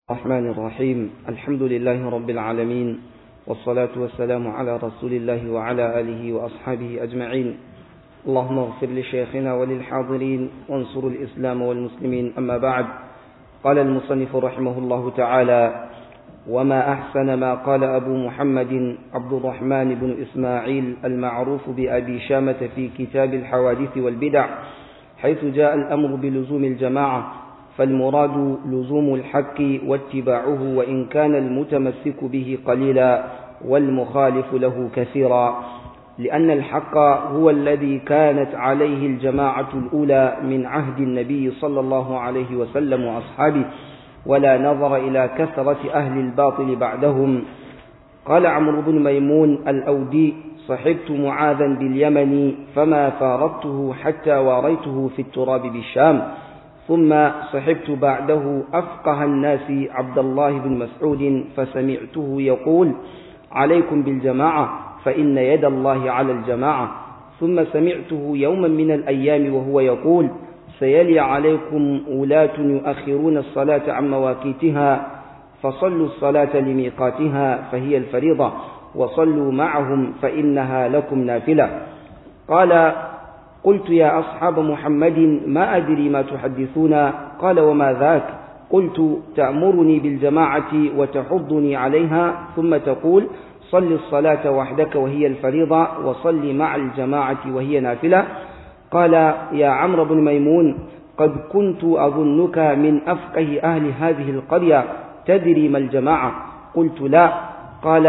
الرحمن الرحيم الحمد لله رب العالمين والصلاة والسلام على رسول الله وعلى آله وأصحابه أجمعين اللهم اغفر لشيخنا وللحاضرين وانصر الإسلام والمسلمين أما بعد قال المصنف رحمه الله تعالى وما أحسن ما قال أبو محمد عبد الرحمن بن إسماعيل المعروف بأبي شامة في كتاب الحوادث والبدع حيث جاء الأمر بلزوم الجماعة فالمراد لزوم الحق واتباعه وإن كان المتمسك به قليلا والمخالف له كثيرا لأن الحق هو الذي كانت عليه الجماعة الأولى من عهد النبي صلى الله عليه وسلم وأصحابه ولا نظر إلى كثرة أهل الباطل بعدهم قال عمرو بن ميمون الأودي صحبت معاذا باليمن فما فارقته حتى واريته في التراب بالشام ثم صحبت بعده أفقه الناس عبد الله بن مسعود فسمعته يقول عليكم بالجماعة فإن يد الله على الجماعة ثم سمعته يوما من الأيام وهو يقول سيلي عليكم ولاة يؤخرون الصلاة عن مواقيتها فصلوا الصلاة لميقاتها فهي الفريضة وصلوا معهم فإنها لكم نافلة قال قلت يا أصحاب محمد ما أدري ما تحدثون قال وما ذاك قلت تأمرني بالجماعة وتحضني عليها ثم تقول صل الصلاة وحدك وهي الفريضة وصل مع الجماعة وهي نافلة قال يا عمرو بن ميمون قد كنت أظنك من أفقه أهل هذه القرية تدري ما الجماعة قلت لا قال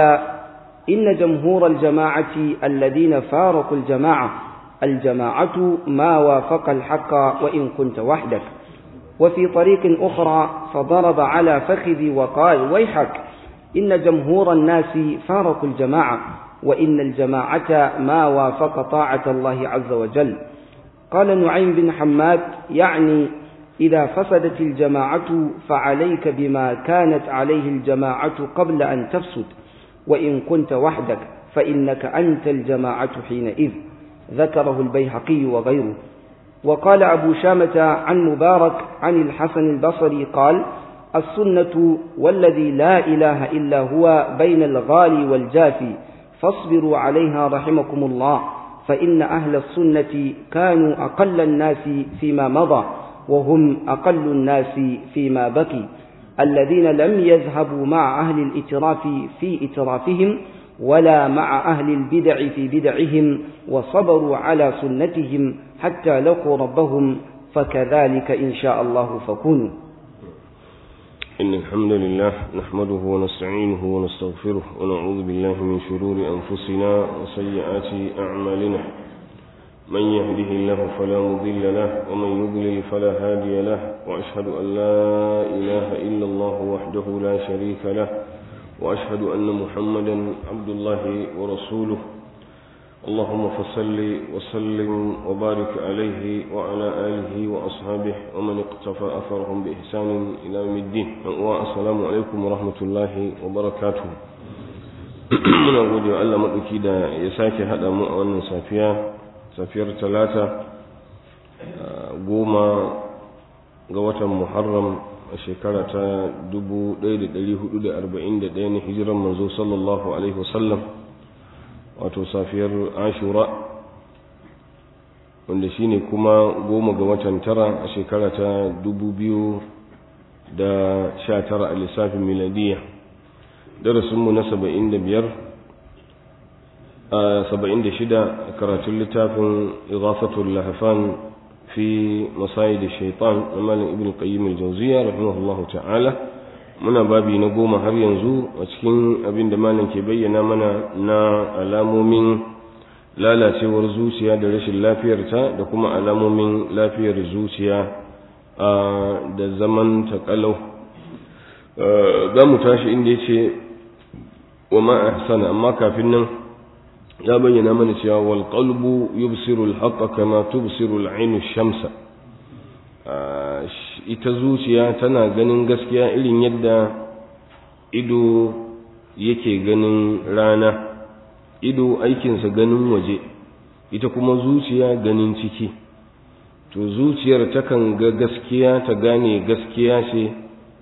إن جمهور الجماعة الذين فارقوا الجماعة الجماعة ما وافق الحق وإن كنت وحدك وفي طريق أخرى فضرب على فخذي وقال ويحك إن جمهور الناس فارقوا الجماعة وإن الجماعة ما وافق طاعة الله عز وجل قال نعيم بن حماد يعني إذا فسدت الجماعة فعليك بما كانت عليه الجماعة قبل أن تفسد وإن كنت وحدك فإنك أنت الجماعة حينئذ ذكره البيهقي وغيره وقال أبو شامة عن مبارك عن الحسن البصري قال السنة والذي لا إله إلا هو بين الغالي والجافي فاصبروا عليها رحمكم الله فإن أهل السنة كانوا أقل الناس فيما مضى وهم أقل الناس فيما بقي الذين لم يذهبوا مع أهل الإتراف في إترافهم ولا مع أهل البدع في بدعهم وصبروا على سنتهم حتى لقوا ربهم فكذلك إن شاء الله فكونوا إن الحمد لله نحمده ونستعينه ونستغفره ونعوذ بالله من شرور أنفسنا وسيئات أعمالنا من يهده الله فلا مضل له ومن يضلل فلا هادي له وأشهد أن لا إله إلا الله وحده لا شريك له وأشهد أن محمدا عبد الله ورسوله اللهم فصل وسلم وبارك عليه وعلى آله وأصحابه ومن اقتفى أثرهم بإحسان إلى يوم الدين والسلام عليكم ورحمة الله وبركاته muna gode wa Allah maɗauki da ya sake haɗa mu a wannan safiya safiyar talata goma ga watan muharram a shekara ta 1441 na hijiran manzo sallallahu alaihi wasallam wato safiyar ashura wanda shine kuma goma ga watan tara a shekara ta 2019 a lissafin miladiya darasinmu na 75 a 76 a karatun littafin igafatul lahafan في مصايد الشيطان مال ابن القيم الجوزية رحمه الله تعالى muna babi na goma har yanzu a cikin abin da malam ke bayyana mana na alamomin lalacewar zuciya da rashin lafiyarta da kuma alamomin lafiyar zuciya da zaman taƙalau za mu tashi inda ya ce wa ma'ahsana amma kafin nan ya bayyana mana cewa wal qalbu yubsiru al haqqa kama tubsiru al ainu shamsa ita zuciya tana ganin gaskiya irin yadda ido yake ganin rana ido aikinsa ganin waje ita kuma zuciya ganin ciki to zuciyar takan ga gaskiya ta gane gaskiya ce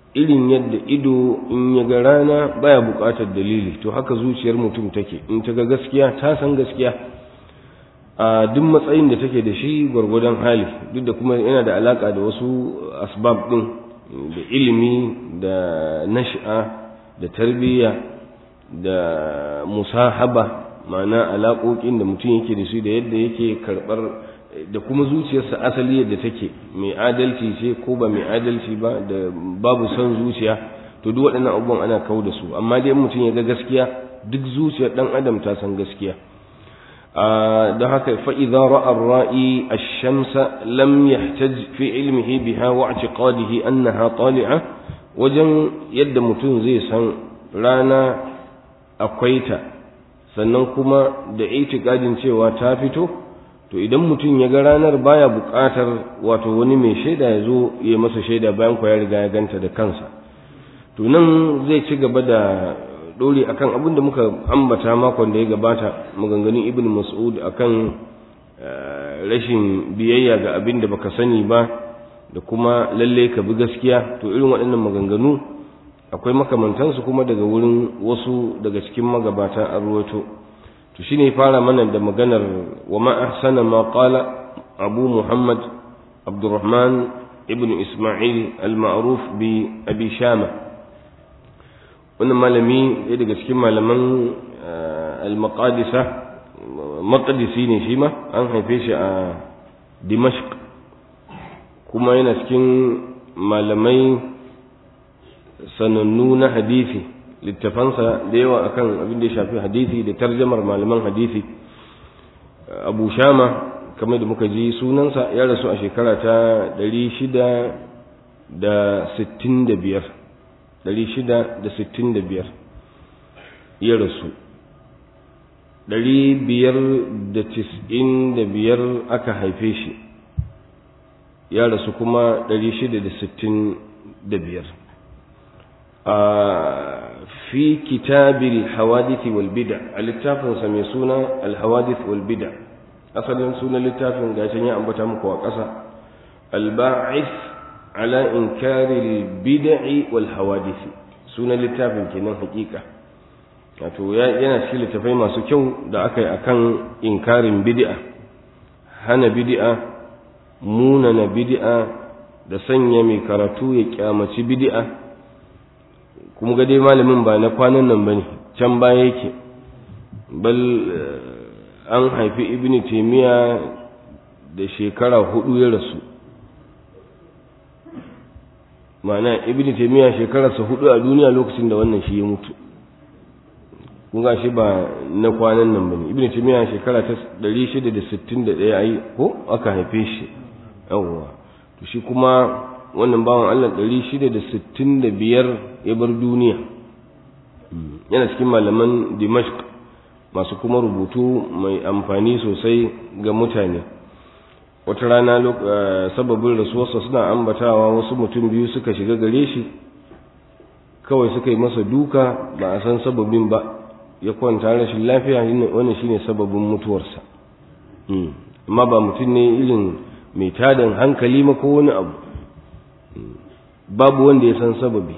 irin yadda ido in ya ga rana baya buƙatar dalili to haka zuciyar mutum take in ta ga gaskiya ta san gaskiya a duk matsayin da take da shi gwargwadon hali duk da kuma yana da alaka da wasu asbab din da ilimi da nash'a da tarbiyya da musahaba ma'ana alaƙoƙin da mutum yake da su da yadda yake karɓar da kuma zuciyarsa asali yadda take mai adalci ce ko ba mai adalci ba da babu son zuciya to duk waɗannan abubuwan ana kawo da su amma dai mutum ya ga gaskiya duk zuciyar ɗan adam ta san gaskiya don haka fa'iza ra'ar ra'i a shamsa lam yahtaj fi ilmihi biha wa i'tiqadihi annaha tali'a wajen yadda mutum zai san rana akwai ta sannan kuma da itikadin cewa ta fito to idan mutum ya ga ranar baya buƙatar wato wani mai shaida ya zo ya masa shaida bayan kwa ya riga ya ganta da kansa to nan zai ci gaba da dori akan abin da muka ambata makon da ya gabata maganganun ibn mas'ud akan rashin biyayya ga abin da baka sani ba da kuma lalle ka bi gaskiya to irin waɗannan maganganu akwai makamantansu kuma daga wurin wasu daga cikin magabata an ruwato to shine fara mana da maganar wa ma ahsana ma qala abu muhammad abdurrahman ibn isma'il al-ma'ruf bi abi shama wannan malami ɗaya daga cikin malaman al-maqadisa maqdisi ne shi ma an haife shi a dimashq kuma yana cikin malamai sanannu na hadisi littafansa da yawa akan abin da ya shafi hadisi da tarjamar malaman hadisi abu shama kamar da muka ji sunansa ya rasu a shekara ta 665 665 ya rasu 595 aka haife shi ya rasu kuma 665 في كتاب الحوادث والبدع الاتفاق سمي سنة الحوادث والبدع أصلا سنة الاتفاق قاشن يا أمبتا مكوا قصة الباعث على إنكار البدع والحوادث سنة الاتفاق كنا حقيقة wato yana cikin littafai masu kyau da aka yi akan inkarin bid'a hana bid'a munana bid'a da sanya mai karatu ya kyamaci bid'a kuma ga dai malamin ba na kwanan nan bane can baya yake bal an haifi ibn taymiya da shekara hudu ya rasu ma'ana ibn taymiya shekararsa hudu a duniya lokacin da wannan shi ya mutu kun ga shi ba na kwanan nan bane ibn taymiya shekara ta 661 ai ko aka haife shi yawwa to shi kuma wannan bawan Allah 665 ya bar duniya yana cikin malaman Dimashq masu kuma rubutu mai amfani sosai ga mutane wata rana sababin rasuwarsa suna ambatawa wasu mutum biyu suka shiga gare shi kawai suka yi masa duka ba a san sababin ba ya kwanta rashin lafiya wannan shine sababin mutuwarsa amma ba mutum ne irin mai tadan hankali ma ko wani abu babu wanda ya san sababi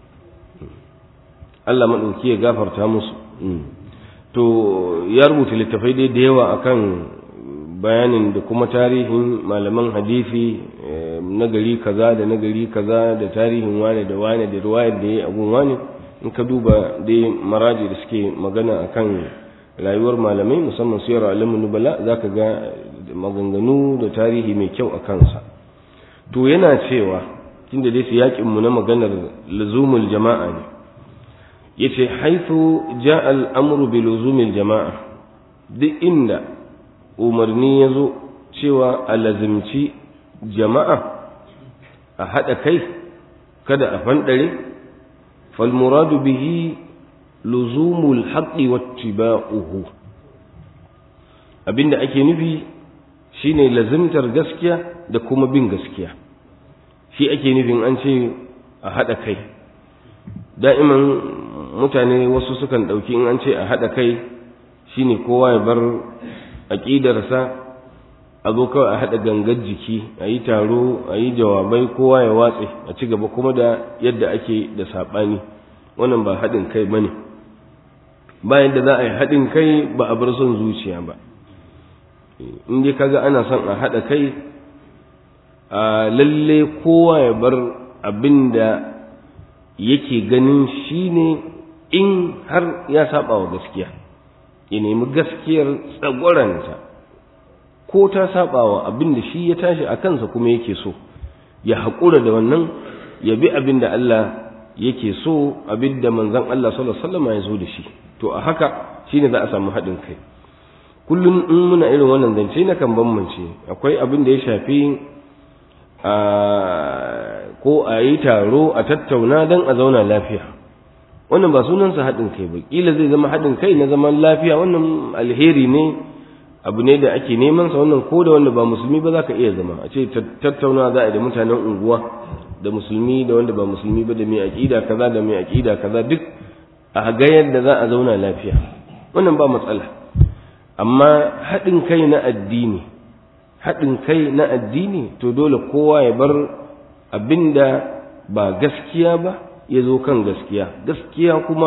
Allah maɗauki ya gafarta musu to ya rubuta littafai dai da yawa akan bayanin da kuma tarihin malaman hadisi na gari kaza da na gari kaza da tarihin wane da wane da ruwayar da ya abun wane in ka duba dai maraji da suke magana akan rayuwar malamai musamman siyar alamun nubala za ka ga maganganu da tarihi mai kyau a kansa to yana cewa tunda dai su yaƙinmu na maganar luzumul jama'a ne yace haithu ja'a al-amru bi luzumil jama'a duk inda umarni ya zo cewa a lazimci jama'a a haɗa kai kada a fanɗare falmuradu bihi luzumul haqqi wattiba'uhu abinda ake nufi shine lazimtar gaskiya da kuma bin gaskiya shi ake nufin an ce a haɗa kai da'iman mutane wasu sukan ɗauki in an ce a haɗa kai shine kowa ya bar aƙidarsa a zo kawai a haɗa gangar jiki a yi taro a yi jawabai kowa ya watse a ci gaba kuma da yadda ake da saɓani wannan ba haɗin kai ba ne bayan da za a yi haɗin kai ba a bar son zuciya ba in dai kaga ana son a haɗa kai a lalle kowa ya bar abin da yake ganin shi ne in har ya saba wa gaskiya ya nemi gaskiyar tsagwaranta ko ta saba wa abin da shi ya tashi a kansa kuma yake so ya haƙura da wannan ya bi abin da Allah yake so abin da manzon Allah sallallahu alaihi wasallam ya zo da shi to a haka shine za a samu haɗin kai kullum in muna irin wannan zance na kan bambance akwai abin da ya shafi a ko a yi taro a tattauna don a zauna lafiya wannan ba sunansa haɗin kai ba ƙila zai zama haɗin kai na zaman lafiya wannan alheri ne abu ne da ake neman sa wannan ko da wanda ba musulmi ba za ka iya zama a ce tattauna za a da mutanen unguwa da musulmi da wanda ba musulmi ba da mai aƙida kaza da mai aƙida kaza duk a ga yadda za a zauna lafiya wannan ba matsala amma haɗin kai na addini haɗin kai na addini to dole kowa ya bar abinda ba gaskiya ba ya zo kan gaskiya gaskiya kuma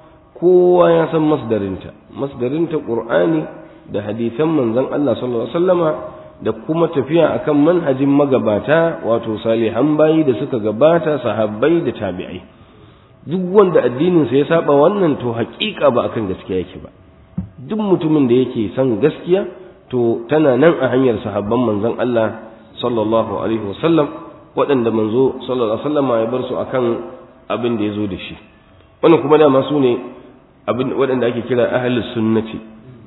kowa ya san masdarinta masdarinta ƙur'ani da hadisan manzon Allah sallallahu alaihi wasallama da kuma tafiya akan manhajin magabata wato salihan bayi da suka gabata sahabbai da tabi'ai duk wanda addininsa ya saba wannan to haƙiƙa ba akan gaskiya yake ba duk mutumin da yake son gaskiya to tana nan a hanyar sahabban manzon Allah sallallahu alaihi wasallam waɗanda manzo sallallahu alaihi wasallam ya bar su akan abin da ya zo da shi wannan kuma dama su ne abin waɗanda ake kira ahlus sunnati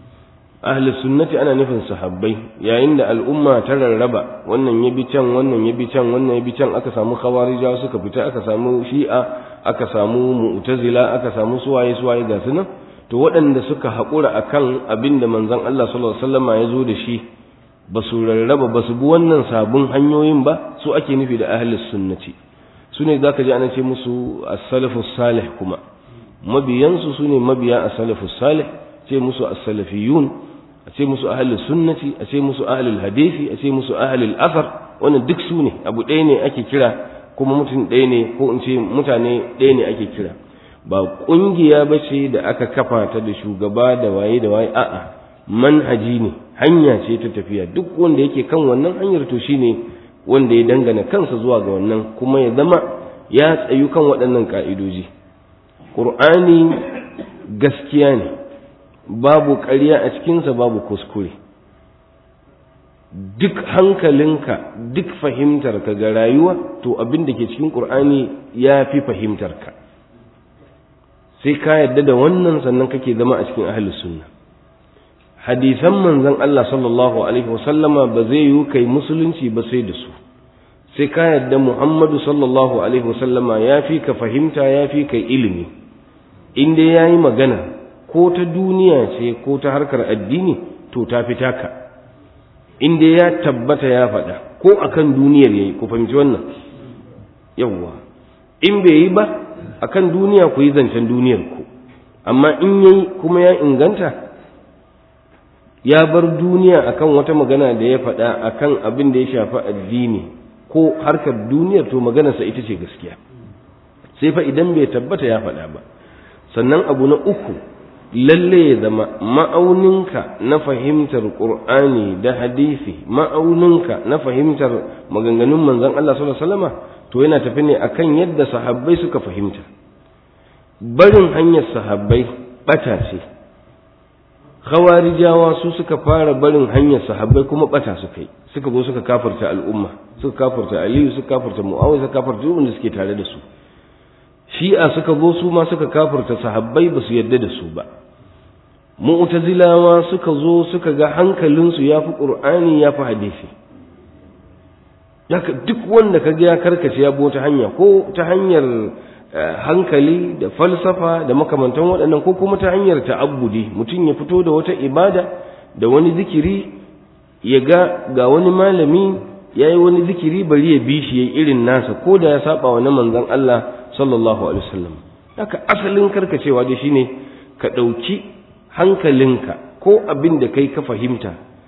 ahlus sunnati ana nufin sahabbai yayin da al'umma ta rarraba wannan ya bi can wannan ya bi can wannan ya bi can aka samu khawarija suka fita aka samu shi'a aka samu mu'tazila aka samu suwaye suwaye ga su nan to waɗanda suka haƙura akan abin da manzon Allah sallallahu alaihi wasallam ya zo da shi ba su rarraba ba su bi wannan sabon hanyoyin ba su ake nufi da ahlus sunnati su ne zaka ji ana ce musu as-salafus salih kuma mabiyansu su ne mabiya as-salafus salih ce musu as-salafiyun a ce musu ahlus sunnati a ce musu ahlul hadisi a ce musu ahlul athar wannan duk su ne abu ɗaya ne ake kira kuma mutum ɗaya ne ko in ce mutane ɗaya ne ake kira ba ƙungiya ba ce da aka kafa ta da shugaba da waye da waye a'a manhaji ne hanya ce ta tafiya duk wanda yake kan wannan hanyar to shine wanda ya dangana kansa zuwa ga wannan kuma ya zama ya tsayu kan waɗannan ka'idoji ƙur'ani gaskiya ne babu ƙarya a cikinsa babu kuskure duk hankalinka duk fahimtarka ga rayuwa to abin da ke cikin ƙur'ani ya fi fahimtarka sai ka yadda da wannan sannan kake zama a cikin ahlus sunna hadisan manzon Allah sallallahu alaihi wasallama ba zai yi kai musulunci ba sai da su sai ka yadda Muhammadu sallallahu alaihi wasallama ya fi ka fahimta ya fi ka ilimi in dai yayi magana ko ta duniya ce ko ta harkar addini to ta fi taka in dai ya tabbata ya faɗa ko akan duniyar yayi ku fahimci wannan yawwa in bai yi ba akan duniya ku yi zancen duniyar ku amma in yayi kuma ya inganta ya bar duniya akan wata magana da ya faɗa akan abin da ya shafi addini ko harkar duniyar to maganarsa ita ce gaskiya sai fa idan bai tabbata ya faɗa ba sannan abu na uku lalle ya zama ma'auninka na fahimtar qur'ani da hadisi ma'auninka na fahimtar maganganun manzon Allah sallallahu alaihi wasallama to yana tafi ne akan yadda sahabbai suka fahimta barin hanyar sahabbai bata ce khawarijawa su suka fara barin hanyar sahabbai kuma bata suka yi suka zo suka kafarta al'umma suka kafarta aliyu suka kafarta muawiya suka kafarta duk wanda suke tare da su shi'a suka zo su ma suka kafarta sahabbai ba su yarda da su ba mu'tazilawa suka zo suka ga hankalinsu ya fi qur'ani ya fi hadisi yaka duk wanda ka ga ya karkace ya bi ta hanya ko ta hanyar hankali da falsafa da makamantan waɗannan ko kuma ta hanyar ta'abbudi mutum ya fito da wata ibada da wani zikiri ya ga ga wani malami ya yi wani zikiri bari ya bi shi ya irin nasa ko da ya saba wa na manzon Allah sallallahu alaihi wasallam haka asalin karkacewa dai shine ka ɗauki hankalinka ko abin da kai ka fahimta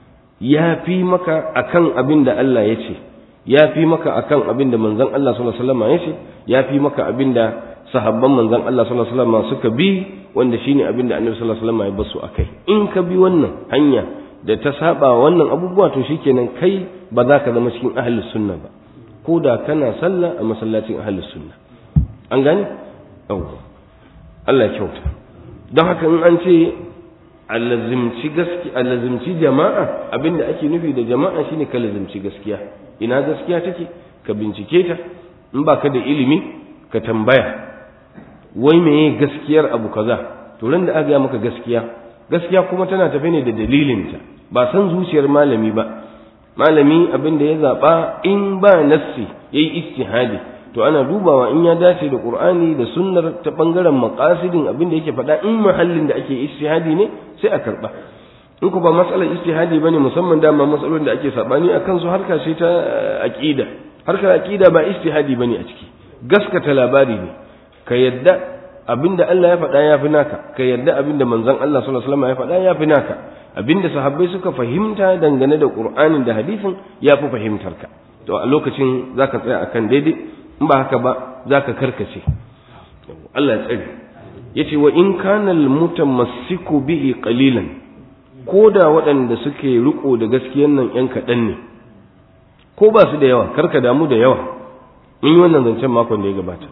ya fi maka akan abin da Allah ya ce ya fi maka akan abin da manzon Allah sallallahu alaihi wasallam ya ce ya fi maka abin da sahabban manzon Allah sallallahu alaihi wasallam suka bi wanda shine abin da Annabi sallallahu alaihi wasallam ya basu akai in ka bi wannan hanya da ta saba wannan abubuwa to shikenan kai ba za ka zama cikin ahlus sunna ba ko da kana sallah a masallacin ahlus sunna an gane yawwa Allah ya kyauta don haka in an ce alazimci gaskiya alazimci jama'a abinda ake nufi da jama'a shine ka lazimci gaskiya ina gaskiya take ka bincike ta in baka da ilimi ka tambaya wai meye gaskiyar abu kaza to ran da aka ga maka gaskiya gaskiya kuma tana tafe ne da dalilinta ba san zuciyar malami ba malami abin da ya zaba in ba nassi yayi ijtihadi to ana dubawa in ya dace da qur'ani da sunnar ta bangaren maqasidin abin da yake faɗa in mahallin da ake ijtihadi ne sai a karba in ku ba matsalar ijtihadi bane musamman dama matsalolin da ake sabani akan su harka ce ta aqida harkar aqida ba ijtihadi bane a ciki gaskata labari ne ka yadda abinda Allah ya faɗa ya fi naka ka yadda abinda manzon Allah sallallahu alaihi wasallam ya faɗa ya fi naka abinda sahabbai suka fahimta dangane da Qur'anin da hadisin ya fi fahimtar ka to a lokacin zaka tsaya akan daidai in ba haka ba zaka karkace Allah ya tsare yace wa in kana al-mutamassiku bihi qalilan ko da waɗanda suke riko da gaskiyan nan ‘yan kaɗan ne, ko ba su da yawa, karka damu da yawa, mun yi wannan zancen makon da ya gabata.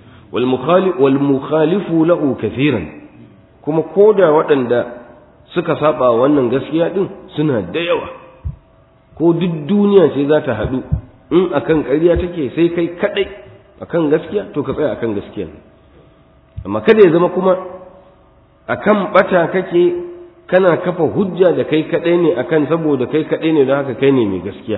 Wal mukhalifu lahu kathiran kuma ko da waɗanda suka saba wannan gaskiya ɗin suna da yawa, ko duk duniya ce za ta haɗu in akan ƙarya take sai kai kaɗai akan gaskiya to ka tsaya akan gaskiya. Amma kada ya zama kuma akan ɓata kake kana kafa hujja da kai kaɗai ne akan saboda kai kaɗai ne don haka kai ne mai gaskiya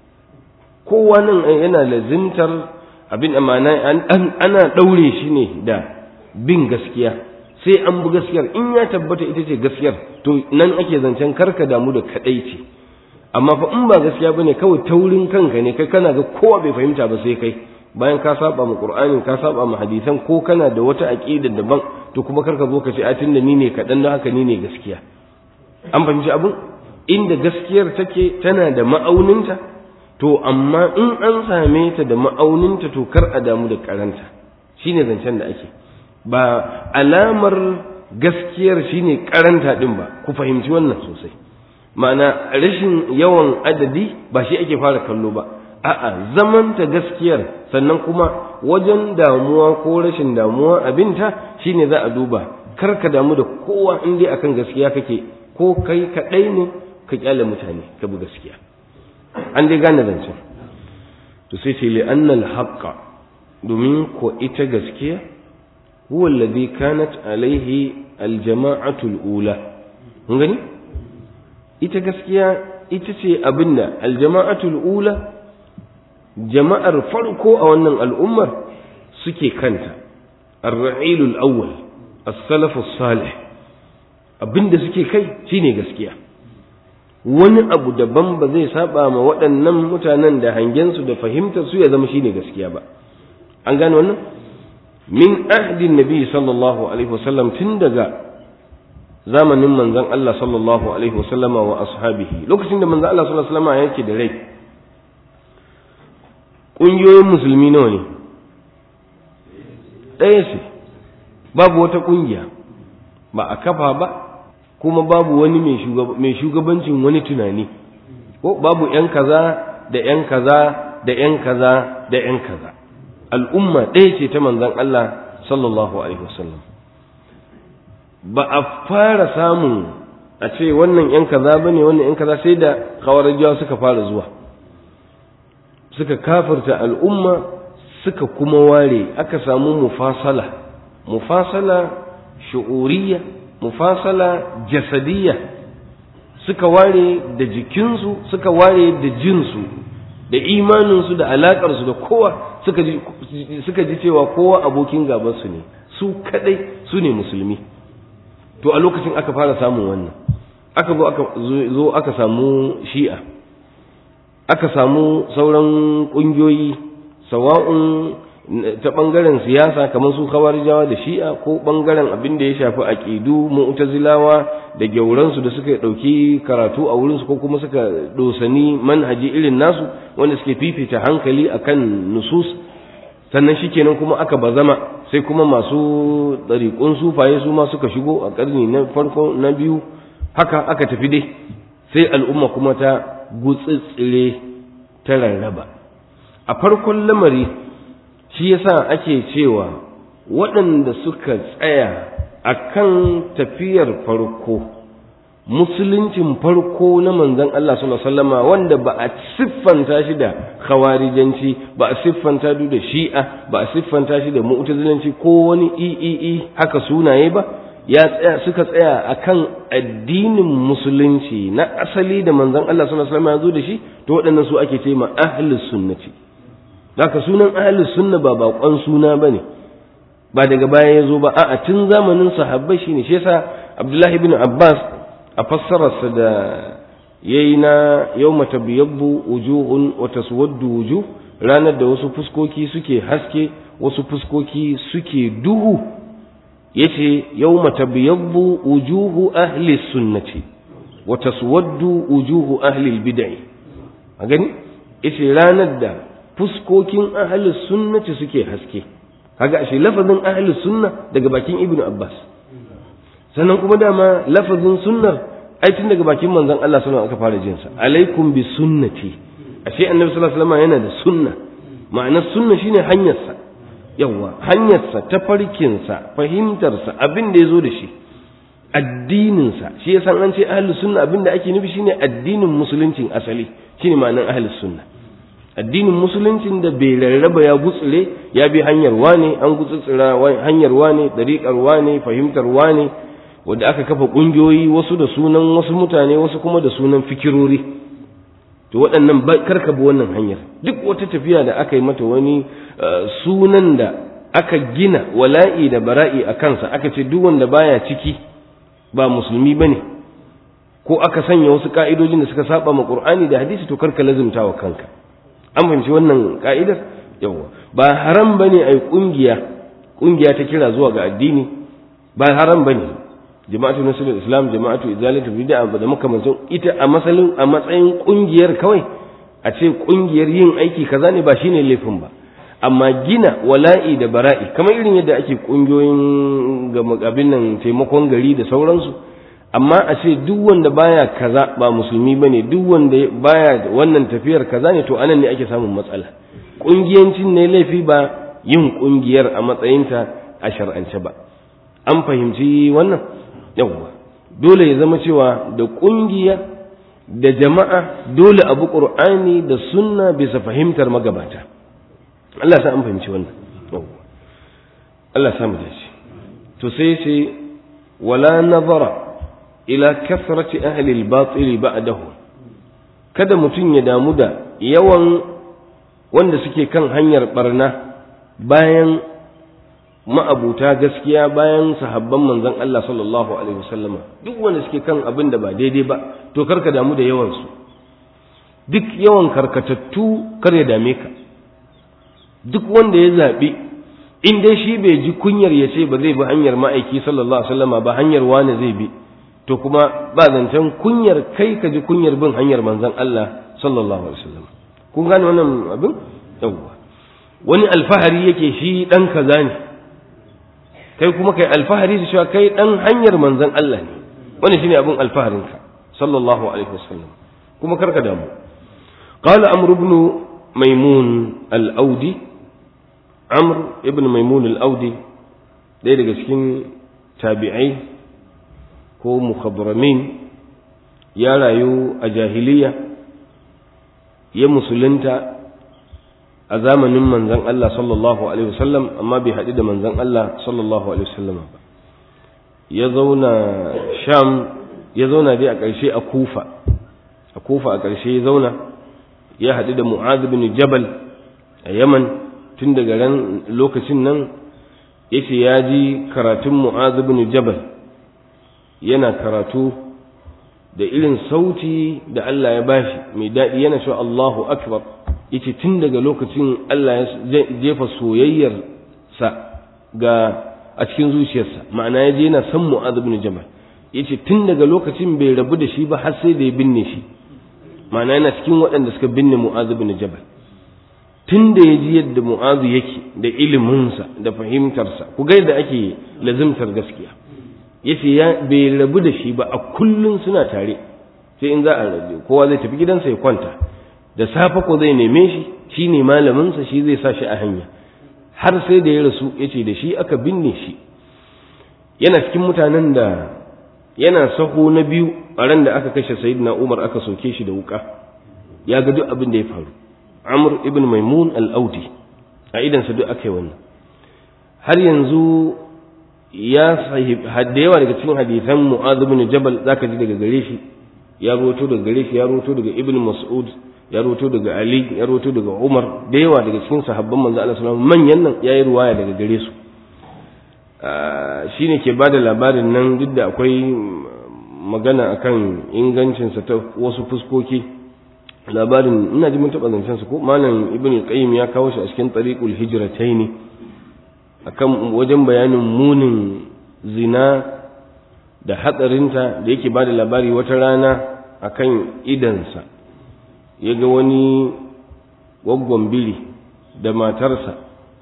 kowa nan yana lazimtar abin amana ana ɗaure shi ne da bin gaskiya sai an bi gaskiyar in ya tabbata ita ce gaskiyar to nan ake zancen karka damu da kaɗai ce amma fa in ba gaskiya bane kawai taurin kanka ne kai kana ga kowa bai fahimta ba sai kai bayan ka saba mu qur'ani ka saba mu hadisan ko kana da wata aqida daban to kuma karka zo ka ce a tunda ni ne kaɗan don haka ni ne gaskiya an fahimci abin inda gaskiyar take tana da ma'auninta to amma in an same ta da ma'auninta to kar a damu da karanta shine zancen da ake ba alamar gaskiyar shine karanta din ba ku fahimci wannan sosai ma'ana rashin yawan adadi ba shi ake fara kallo ba a'a zamanta gaskiyar sannan kuma wajen damuwa ko rashin damuwa abinta shine za a duba kar ka damu da kowa in dai akan gaskiya kake ko kai kaɗai ne ka kyale mutane ka bi gaskiya an dai gane zancen to sai ce li annal haqqa domin ko ita gaskiya huwa alladhi kanat alaihi aljama'atu alula kun gani ita gaskiya ita ce abinda aljama'atu alula jama'ar farko a wannan al'ummar suke kanta ar-ra'ilul awwal as-salafus salih abinda suke kai shine gaskiya wani abu daban ba zai saba ma waɗannan mutanen da hangensu da fahimtar su ya zama shine gaskiya ba an gane wannan min ahdin nabi sallallahu alaihi wasallam tun daga zamanin manzon Allah sallallahu alaihi wasallam wa ashabihi lokacin da manzon Allah sallallahu alaihi wasallam yake da rai ƙungiyoyin musulmi nawa ne ɗaya ce babu wata ƙungiya ba a kafa ba kuma babu wani mai shugabancin wani tunani ko babu ‘yan kaza da ‘yan kaza da ‘yan kaza da ‘yan kaza al'umma ɗaya ce ta manzan Allah sallallahu Alaihi wasallam ba a fara samun a ce wannan ‘yan kaza ba ne wannan ‘yan kaza sai da kawarajiyawa suka fara zuwa suka kafirta al'umma suka kuma ware aka samu mufasala mufasala shu'uriyya mufasala jasadiyya suka ware da jikinsu suka ware da jinsu da imaninsu da alaƙarsu da kowa suka ji, suka ji cewa kowa abokin gabansu ne su kadai su ne musulmi to a lokacin aka fara samun wannan aka zo aka zo aka samu shi'a aka samu sauran ƙungiyoyi sawa'un ta bangaren siyasa kamar su khawarijawa da shi'a ko bangaren abin da ya shafi aqidu mu'tazilawa da gyauransu da suka dauki karatu a wurinsu ko kuma suka dosani manhaji irin nasu wanda suke fifita hankali akan nusus sannan shikenan kuma aka bazama sai kuma masu ɗariƙun sufaye su ma suka shigo a ƙarni na farko na biyu haka aka tafi dai sai al'umma kuma ta gutsitsire ta rarraba a farkon lamari shi yasa ake cewa waɗanda suka tsaya a kan tafiyar farko musuluncin farko na manzon Allah sallallahu alaihi wasallama wanda ba a siffanta shi da khawarijanci ba a siffanta shi da shi'a ba a siffanta shi da mu'tazilanci ko wani iii haka sunaye ba ya tsaya suka tsaya akan addinin musulunci na asali da manzon Allah sallallahu alaihi wasallama ya zo da shi to waɗannan su ake ce ma ahlus sunnati haka sunan ahlus sunna ba bakon suna bane ba daga baya ya zo ba a'a tun zamanin sahabbai shine shi yasa Abdullahi ibn Abbas a fassararsa da ya yi na yau matabiyabbu wujuhun wata suwaddu wujuh ranar da wasu fuskoki suke haske wasu fuskoki suke duhu ya ce yau matabiyabbu wujuhu ahli sunnati wata suwaddu wujuhu ahli bid'i a gani ya ce ranar da fuskokin ahli sunnati suke haske kaga ashe lafazin ahli sunna daga bakin ibnu abbas sannan kuma dama lafazin sunnar ai tun daga bakin manzon Allah sallallahu aka fara jin sa alaikum bi sunnati ashe annabi sallallahu alaihi wasallam yana da sunna ma'anar sunna shine hanyar sa yawa hanyar sa tafarkin sa fahimtar sa abin da yazo da shi addinin sa shi yasa an ce ahlus sunna abin da ake nufi shine addinin musuluncin asali shine ma'anar ahlus sunna addinin musuluncin da bai rarraba ya gutsure ya bi hanyar wane an gutsutsura hanyar wane dariƙar wane fahimtar wane wanda aka kafa ƙungiyoyi wasu da sunan wasu mutane wasu kuma da sunan fikirori to waɗannan karka bi wannan hanyar duk wata tafiya da aka yi mata wani sunan da aka gina wala'i da bara'i a kansa aka ce duk wanda baya ciki ba musulmi bane ko aka sanya wasu ka'idojin da suka saba ma qur'ani da hadisi to karka lazimta wa kanka an fahimci wannan ka'idar yawa ba haram bane ai kungiya kungiya ta kira zuwa ga addini ba haram bane jama'atu nasrul islam jama'atu izalatu bid'a da makamantan ita a masalin a matsayin kungiyar kawai a ce kungiyar yin aiki kaza ne ba shine laifin ba amma gina wala'i da bara'i kamar irin yadda ake kungiyoyin ga abin nan taimakon gari da sauransu amma a ce duk wanda baya kaza ba musulmi bane duk wanda baya wannan tafiyar kaza ne to anan ne ake samun matsala kungiyancin ne laifi ba yin kungiyar a matsayinta a shar'ance ba an fahimci wannan yawwa dole ya zama cewa da kungiya da jama'a dole abu qur'ani da sunna bisa fahimtar magabata Allah sa an fahimci wannan yawwa Allah sa mu dace to sai sai wala nazara ila kasrati ahli al-batil ba'dahu kada mutum ya damu da yawan wanda suke kan hanyar barna bayan ma'abuta gaskiya bayan sahabban manzon Allah sallallahu alaihi wasallam duk wanda suke kan abin da ba daidai ba to karka damu da yawan su duk yawan karkatattu kar ya dame ka duk wanda ya zabi in dai shi bai ji kunyar ya ce ba zai bi hanyar ma'aiki sallallahu alaihi wasallam ba hanyar wani zai bi to kuma ba zancen kunyar kai ka ji kunyar bin hanyar manzon Allah sallallahu alaihi wasallam kun gane wannan abin yawwa wani alfahari yake shi dan kaza ne kai kuma kai alfahari da cewa kai dan hanyar manzon Allah ne wani shine abin alfaharin ka sallallahu alaihi wasallam kuma karka damu qala amr ibn maimun al-audi amr ibn maimun al-audi ɗaya daga cikin tabi'ai ko mukhadramin ya rayu a jahiliya ya musulunta a zamanin manzon Allah sallallahu alaihi wasallam amma bai haɗu da manzon Allah sallallahu alaihi wasallam ba ya zauna sham ya zauna dai a ƙarshe a kufa a kufa a ƙarshe ya zauna ya haɗu da mu'adh bin jabal a yaman tun daga ran lokacin nan yace ya ji karatun mu'adh bin jabal yana karatu da irin sauti da Allah ya bashi mai daɗi yana cewa Allahu akbar yace tun daga lokacin Allah ya jefa soyayyar sa ga a cikin zuciyarsa ma'ana ya je yana san Mu'adh ibn Jabal yace tun daga lokacin bai rabu da shi ba har sai da ya binne shi ma'ana yana cikin waɗanda suka binne Mu'adh ibn Jabal tun da ya ji yadda Mu'adh yake da iliminsa da fahimtarsa ku ga yadda ake lazimtar gaskiya yace ya bai rabu da shi ba a kullun suna tare sai in za a rabu kowa zai tafi gidansa ya kwanta da safe ko zai neme shi shine malaminsa shi zai sa shi a hanya har sai da ya rasu yace da shi aka binne shi yana cikin mutanen da yana saho na biyu a ran da aka kashe sayyidina Umar aka soke shi da wuka ya ga duk abin da ya faru Amr ibn Maimun al-Audi a idan sa duk aka yi wannan har yanzu ya sahib da yawa daga cikin hadisan Mu'adh ibn Jabal zaka ji daga gare shi ya roto daga gare shi ya roto daga Ibn Mas'ud ya roto daga Ali ya roto daga Umar da yawa daga cikin sahabban manzo Allah sallallahu alaihi wasallam manyan nan yayi ruwaya daga gare su shine ke bada labarin nan duk da akwai magana akan ingancin sa ta wasu fuskoki labarin ina ji mun taba zancen su ko malam Ibn Qayyim ya kawo shi a cikin Tariqul Hijratayn akan wajen bayanin munin zina da hatsarinta da yake bada labari wata rana akan idansa ya ga wani gwaggon biri da matarsa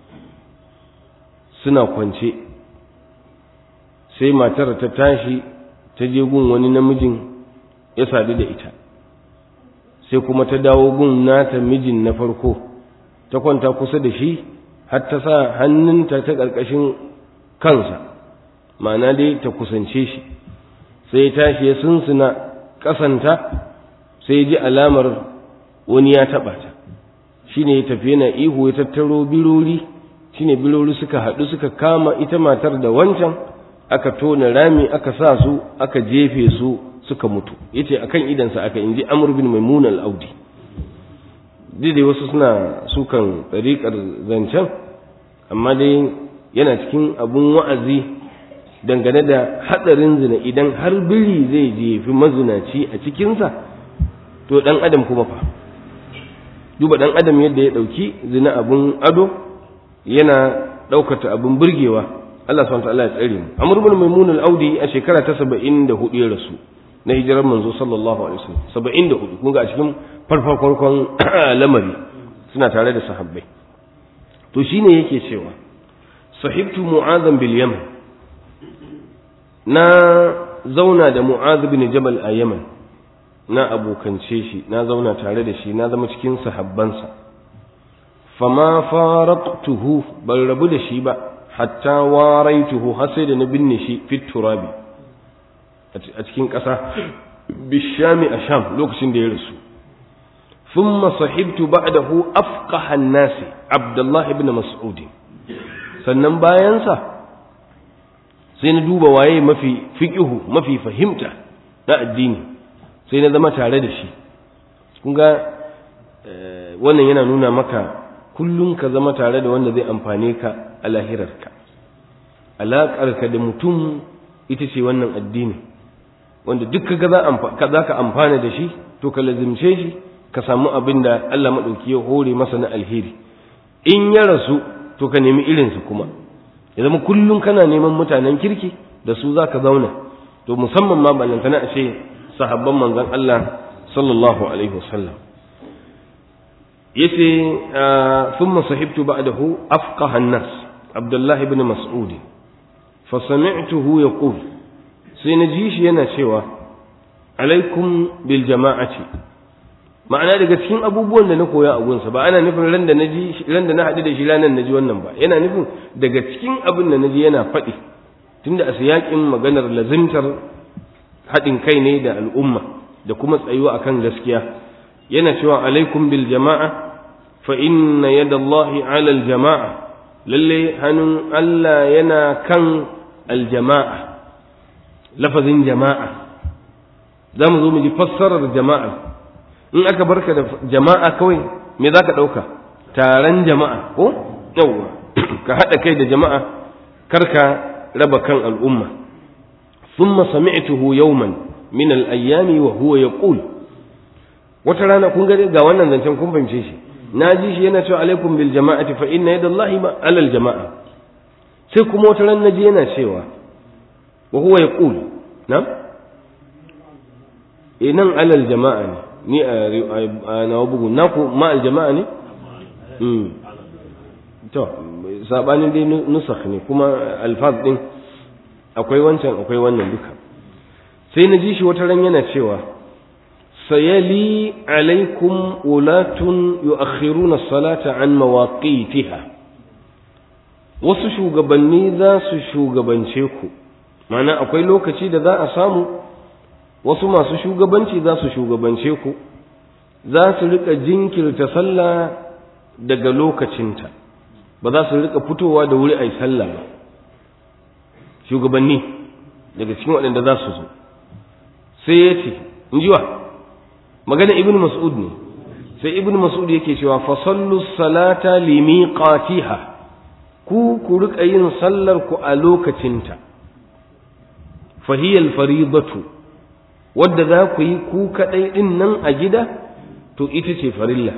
suna kwance sai matar ta tashi ta je gun wani namijin ya sadu da ita sai kuma ta dawo gun nata mijin na farko ta kwanta kusa da shi har ta sa hannunta ta ƙarƙashin kansa ma'ana dai ta kusance shi sai ya tashi ya sunsuna ƙasanta sai ji alamar wani ya taɓa ta shi ne ya tafi yana ihu ya tattaro birori shi ne birori suka haɗu suka kama ita matar da wancan aka tona rami aka sa su aka jefe su suka mutu ya ce a kan idansa aka inji amur bin maimun al'audi dai wasu suna sukan tsariƙar zancen amma dai yana cikin abun wa'azi dangane da hatsarin zina idan har biri zai jefi mazinaci a cikinsa to ɗan adam kuma fa duba ɗan adam yadda ya ɗauki zina abun ado yana ɗaukata abun burgewa Allah subhanahu ta'ala ya tsare mu Amr ibn Maimun al-Audi a shekara ta 74 ya rasu na hijirar manzo sallallahu alaihi wasallam 74 kun ga a cikin farfarkon lamari suna tare da sahabbai to shine yake cewa sahibtu mu'adhan bil yaman na zauna da mu'adh bin jabal a yaman na abokance shi na zauna tare da shi na zama cikin sahabbansa fama faraqtuhu ban rabu da shi ba hatta waraituhu har sai da na binne shi fit turabi a cikin ƙasa bishami a sham lokacin da ya rasu thumma sahibtu ba'dahu afqaha an-nas abdullah ibn mas'ud sannan bayansa sai na duba waye mafi fiqihu mafi fahimta na addini sai na zama tare da shi kun ga wannan yana nuna maka kullum ka zama tare da wanda zai amfane ka a lahirarka alaƙarka da mutum ita ce wannan addini wanda duk kaga za ka amfana da shi to ka lazimce shi ka samu abin da Allah maɗauki ya hore masa na alheri in ya rasu to ka nemi irinsu kuma ya zama kullum kana neman mutanen kirki da su za ka zauna to musamman ma ballantana a ce sahabban manzon Allah sallallahu alaihi wasallam yace thumma sahibtu ba'dahu afqaha an-nas Abdullah ibn Mas'ud fa sami'tuhu yaqul sai na ji shi yana cewa alaikum bil jama'ati ma'ana daga cikin abubuwan da na koya a gunsa ba ana nufin ran da na ji ran da na haɗu da shi ranar na ji wannan ba yana nufin daga cikin abin da na ji yana faɗi tunda a siyaƙin maganar lazimtar haɗin kai ne da al'umma da kuma tsayuwa akan gaskiya yana cewa alaikum bil jama'a fa inna yadallahi ala al jama'a lalle hannun Allah yana kan al jama'a lafazin jama'a za mu zo mu ji fassarar jama'a in aka barka da jama'a kawai me za ka ɗauka taron jama'a ko yawwa ka haɗa kai da jama'a karka raba kan al'umma ثم سمعته يوما من الأيام وهو يقول wata rana kun ga ga wannan zancen kun fahimce shi na ji shi yana cewa alaikum bil jama'ati fa inna yadallahi ma alal jama'a sai kuma wata ran naji yana cewa wa huwa yaqul na eh nan alal jama'a ne ni a na bugu na ku ma al jama'a ne mm to sabanin dai nusakh ne kuma alfaz din akwai wancan akwai wannan duka sai na ji shi wata ran yana cewa sayali alaikum ulatun yu'akhiruna salata an mawaqitiha wasu shugabanni za su shugabance ku mana akwai lokaci da za a samu wasu masu shugabanci za su shugabance ku za su rika jinkirta sallah daga lokacinta ba za su rika fitowa da wuri a yi sallah ba shugabanni daga cikin waɗanda za su zo sai ya ce in ji wa magana ibn mas'ud ne sai ibn mas'ud yake cewa fa sallu salata limiqatiha ku ku rika yin sallar ku a lokacinta fa hiya al-faridatu wadda za ku yi ku kadai din nan a gida to ita ce farilla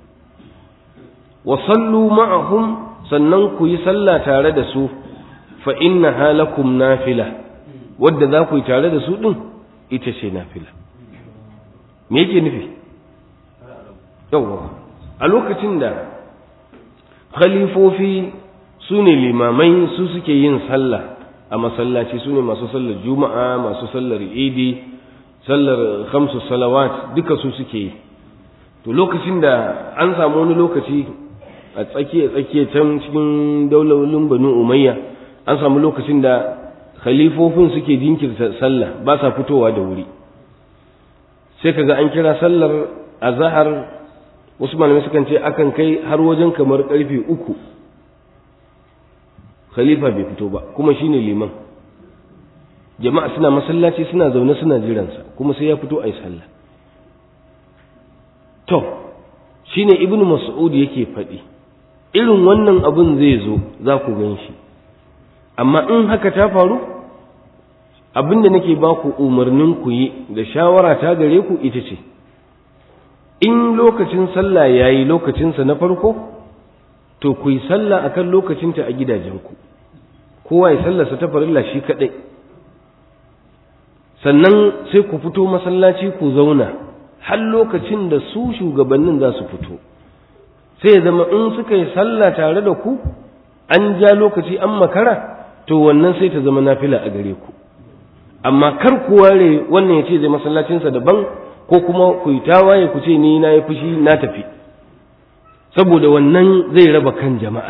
wa sallu ma'ahum sannan ku yi sallah tare da su fa inna halakum nafila wadda za ku yi tare da su din ita ce nafila me yake nufi yawwa a lokacin da khalifofi su ne limamai su suke yin sallah a masallaci su ne masu sallar juma'a masu sallar idi sallar khamsu salawat duka su suke yi to lokacin da an samu wani lokaci a tsakiya tsakiya can cikin daularin banu umayya an samu lokacin da khalifofin suke jinkirta sallah ba sa fitowa da wuri sai kaga an kira sallar azhar wasu malamai sukan ce akan kai har wajen kamar karfe uku khalifa bai fito ba kuma shine liman jama'a suna masallaci suna zaune suna jiransa kuma sai ya fito a yi sallah to shine ibnu mas'ud yake faɗi irin wannan abin zai zo za ku gan shi amma in haka ta faru abin da nake ba ku umarnin ku yi da shawara ta gare ku ita ce in lokacin sallah ya yi lokacinsa na farko to ku yi sallah a kan lokacinta a gidajenku kowa ya sallarsa ta farilla shi kaɗai sannan sai ku fito masallaci ku zauna har lokacin da su shugabannin za su fito sai ya zama in suka yi sallah tare da ku an ja lokaci an makara to wannan sai ta zama nafila a gare ku amma kar ku ware wannan ya ce zai masallacinsa daban ko kuma ku yi tawaye ku ce ni na yi fushi na tafi saboda wannan zai raba kan jama'a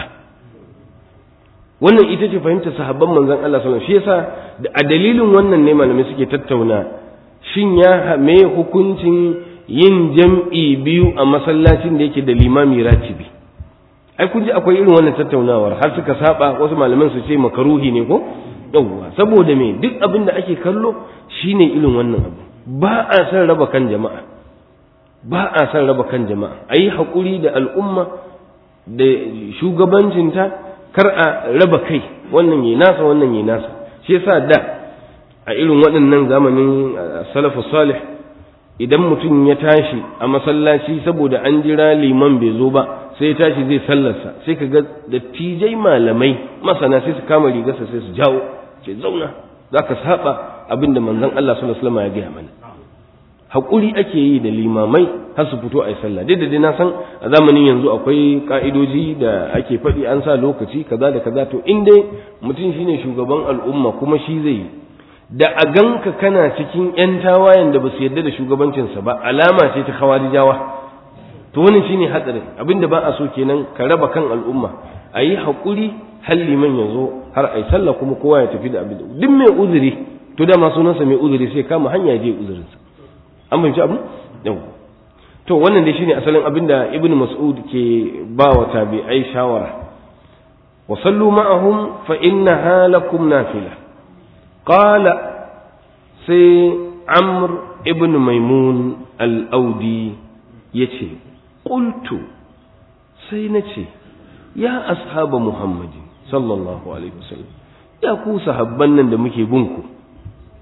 wannan ita ce fahimtar sahabban manzon Allah sallallahu alaihi wasallam shi yasa a dalilin wannan ne malamai suke tattauna shin ya me hukuncin yin jam'i biyu a masallacin da yake da limami ratibi ai kun ji akwai irin wannan tattaunawar har suka saba wasu malaman su ce makaruhi ne ko yawwa saboda me duk abin da ake kallo shine irin wannan abu ba a san raba kan jama'a ba a san raba kan jama'a ayi hakuri da al'umma da shugabancinta kar a raba kai wannan yi nasa wannan yi nasa shi yasa da a irin waɗannan zamanin salafu salih idan mutum ya tashi a masallaci saboda an jira liman bai zo ba sai ya tashi zai sallarsa sai ka ga dattijai malamai masana sai su kama rigarsa sai su jawo ce zauna za ka saba abin da manzon Allah sallallahu alaihi wasallam ya gaya mana haƙuri ake yi da limamai har su fito a yi sallah dai da dai na san a zamanin yanzu akwai ka'idoji da ake faɗi an sa lokaci kaza da kaza to in dai mutum shine shugaban al'umma kuma shi zai yi da a ganka kana cikin 'yan tawayen da ba su yarda da shugabancinsa ba alama ce ta khawarijawa to wannan shine hatsarin abinda ba a so kenan ka raba kan al'umma a yi haƙuri har liman ya zo har a yi sallah kuma kowa ya tafi da abin duk mai uzuri to dama sunansa mai uzuri sai kama hanya ya je uzurinsa an fahimci abu yau to wannan dai shine asalin abin da ibn mas'ud ke ba wa tabi'ai shawara wa sallu ma'ahum fa innaha lakum nafila qala sai amr ibn maimun al-audi yace qultu sai nace ya ashaba muhammadin sallallahu alaihi wasallam ya ku sahabban nan da muke bin ku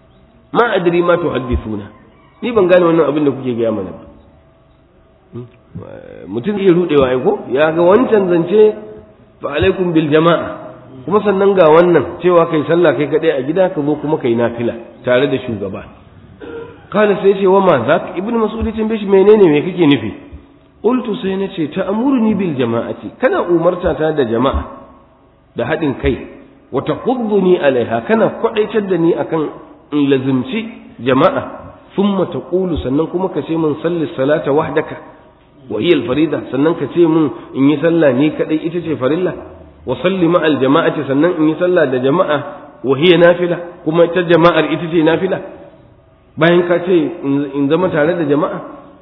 ma adri ma tuhaddithuna ni ban gane wannan abin da kuke gaya mana ba mutum zai rudewa ai ko ya ga wancan zance fa alaikum bil jama'a kuma sannan ga wannan cewa kai sallah kai kadai a gida ka zo kuma kai nafila tare da shugaba kana sai ce wa ma zak ibnu mas'ud ya tambaye shi menene me kake nufi qultu sai na ce ta'muruni bil jama'ati kana umarta ta da jama'a da haɗin kai wa taqudduni alaiha kana kwadaitar da ni akan in lazimci jama'a thumma taqulu sannan kuma ka ce min salli salata wahdaka wa hiya al farida sannan ka ce min in yi sallah ni kadai ita ce farilla wa salli ma al jama'ati sannan in yi sallah da jama'a wa hiya nafila kuma ta jama'ar ita ce nafila bayan ka ce in zama tare da jama'a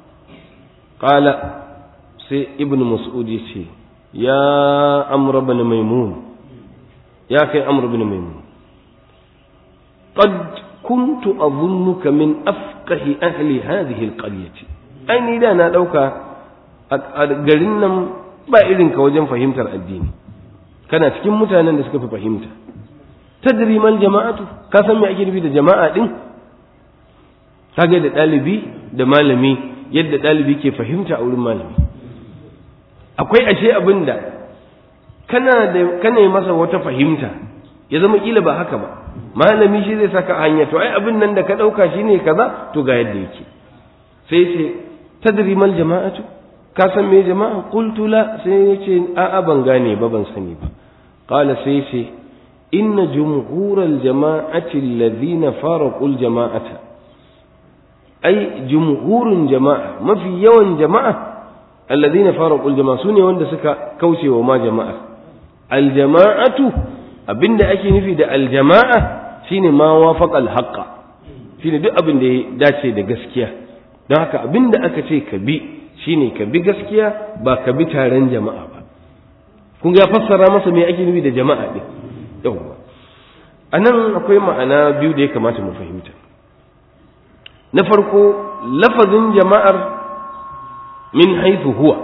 qala sai ibnu mas'ud ya ce ya amr ibn maimun ya kai amr ibn maimun qad kuntu adhunnuka min afqahi ahli hadhihi alqaryati ai ni da na dauka a garin nan ba irin ka wajen fahimtar addini kana cikin mutanen da suka fi fahimta tadri mal jama'atu ka san me ake nufi da jama'a din kage da dalibi da malami yadda dalibi ke fahimta a wurin malami akwai ashe abin da kana da kana masa wata fahimta ya zama kila ba haka ba malami shi zai saka hanya to ai abin nan da ka dauka shine kaza to ga yadda yake sai ce tadri mal jama'atu ka san me jama'a qultu la sai yace a a ban gane ba ban sani ba qala sai ce inna jumhural jama'ati alladhina faraqu al jama'ata ai jumhurun jama'a mafi yawan jama'a alladhina faraqu al jama'a sune wanda suka kaucewa ma jama'a al jama'atu abinda ake nufi da al jama'a shine ma wafaqa al haqqa shine duk abin da ya dace da gaskiya don haka abinda aka ce ka bi shine ka bi gaskiya ba ka bi taron jama'a ba kun ga fassara masa me ake nufi da jama'a din yawwa anan akwai ma'ana biyu da ya kamata mu fahimta na farko lafazin jama'ar min haifu huwa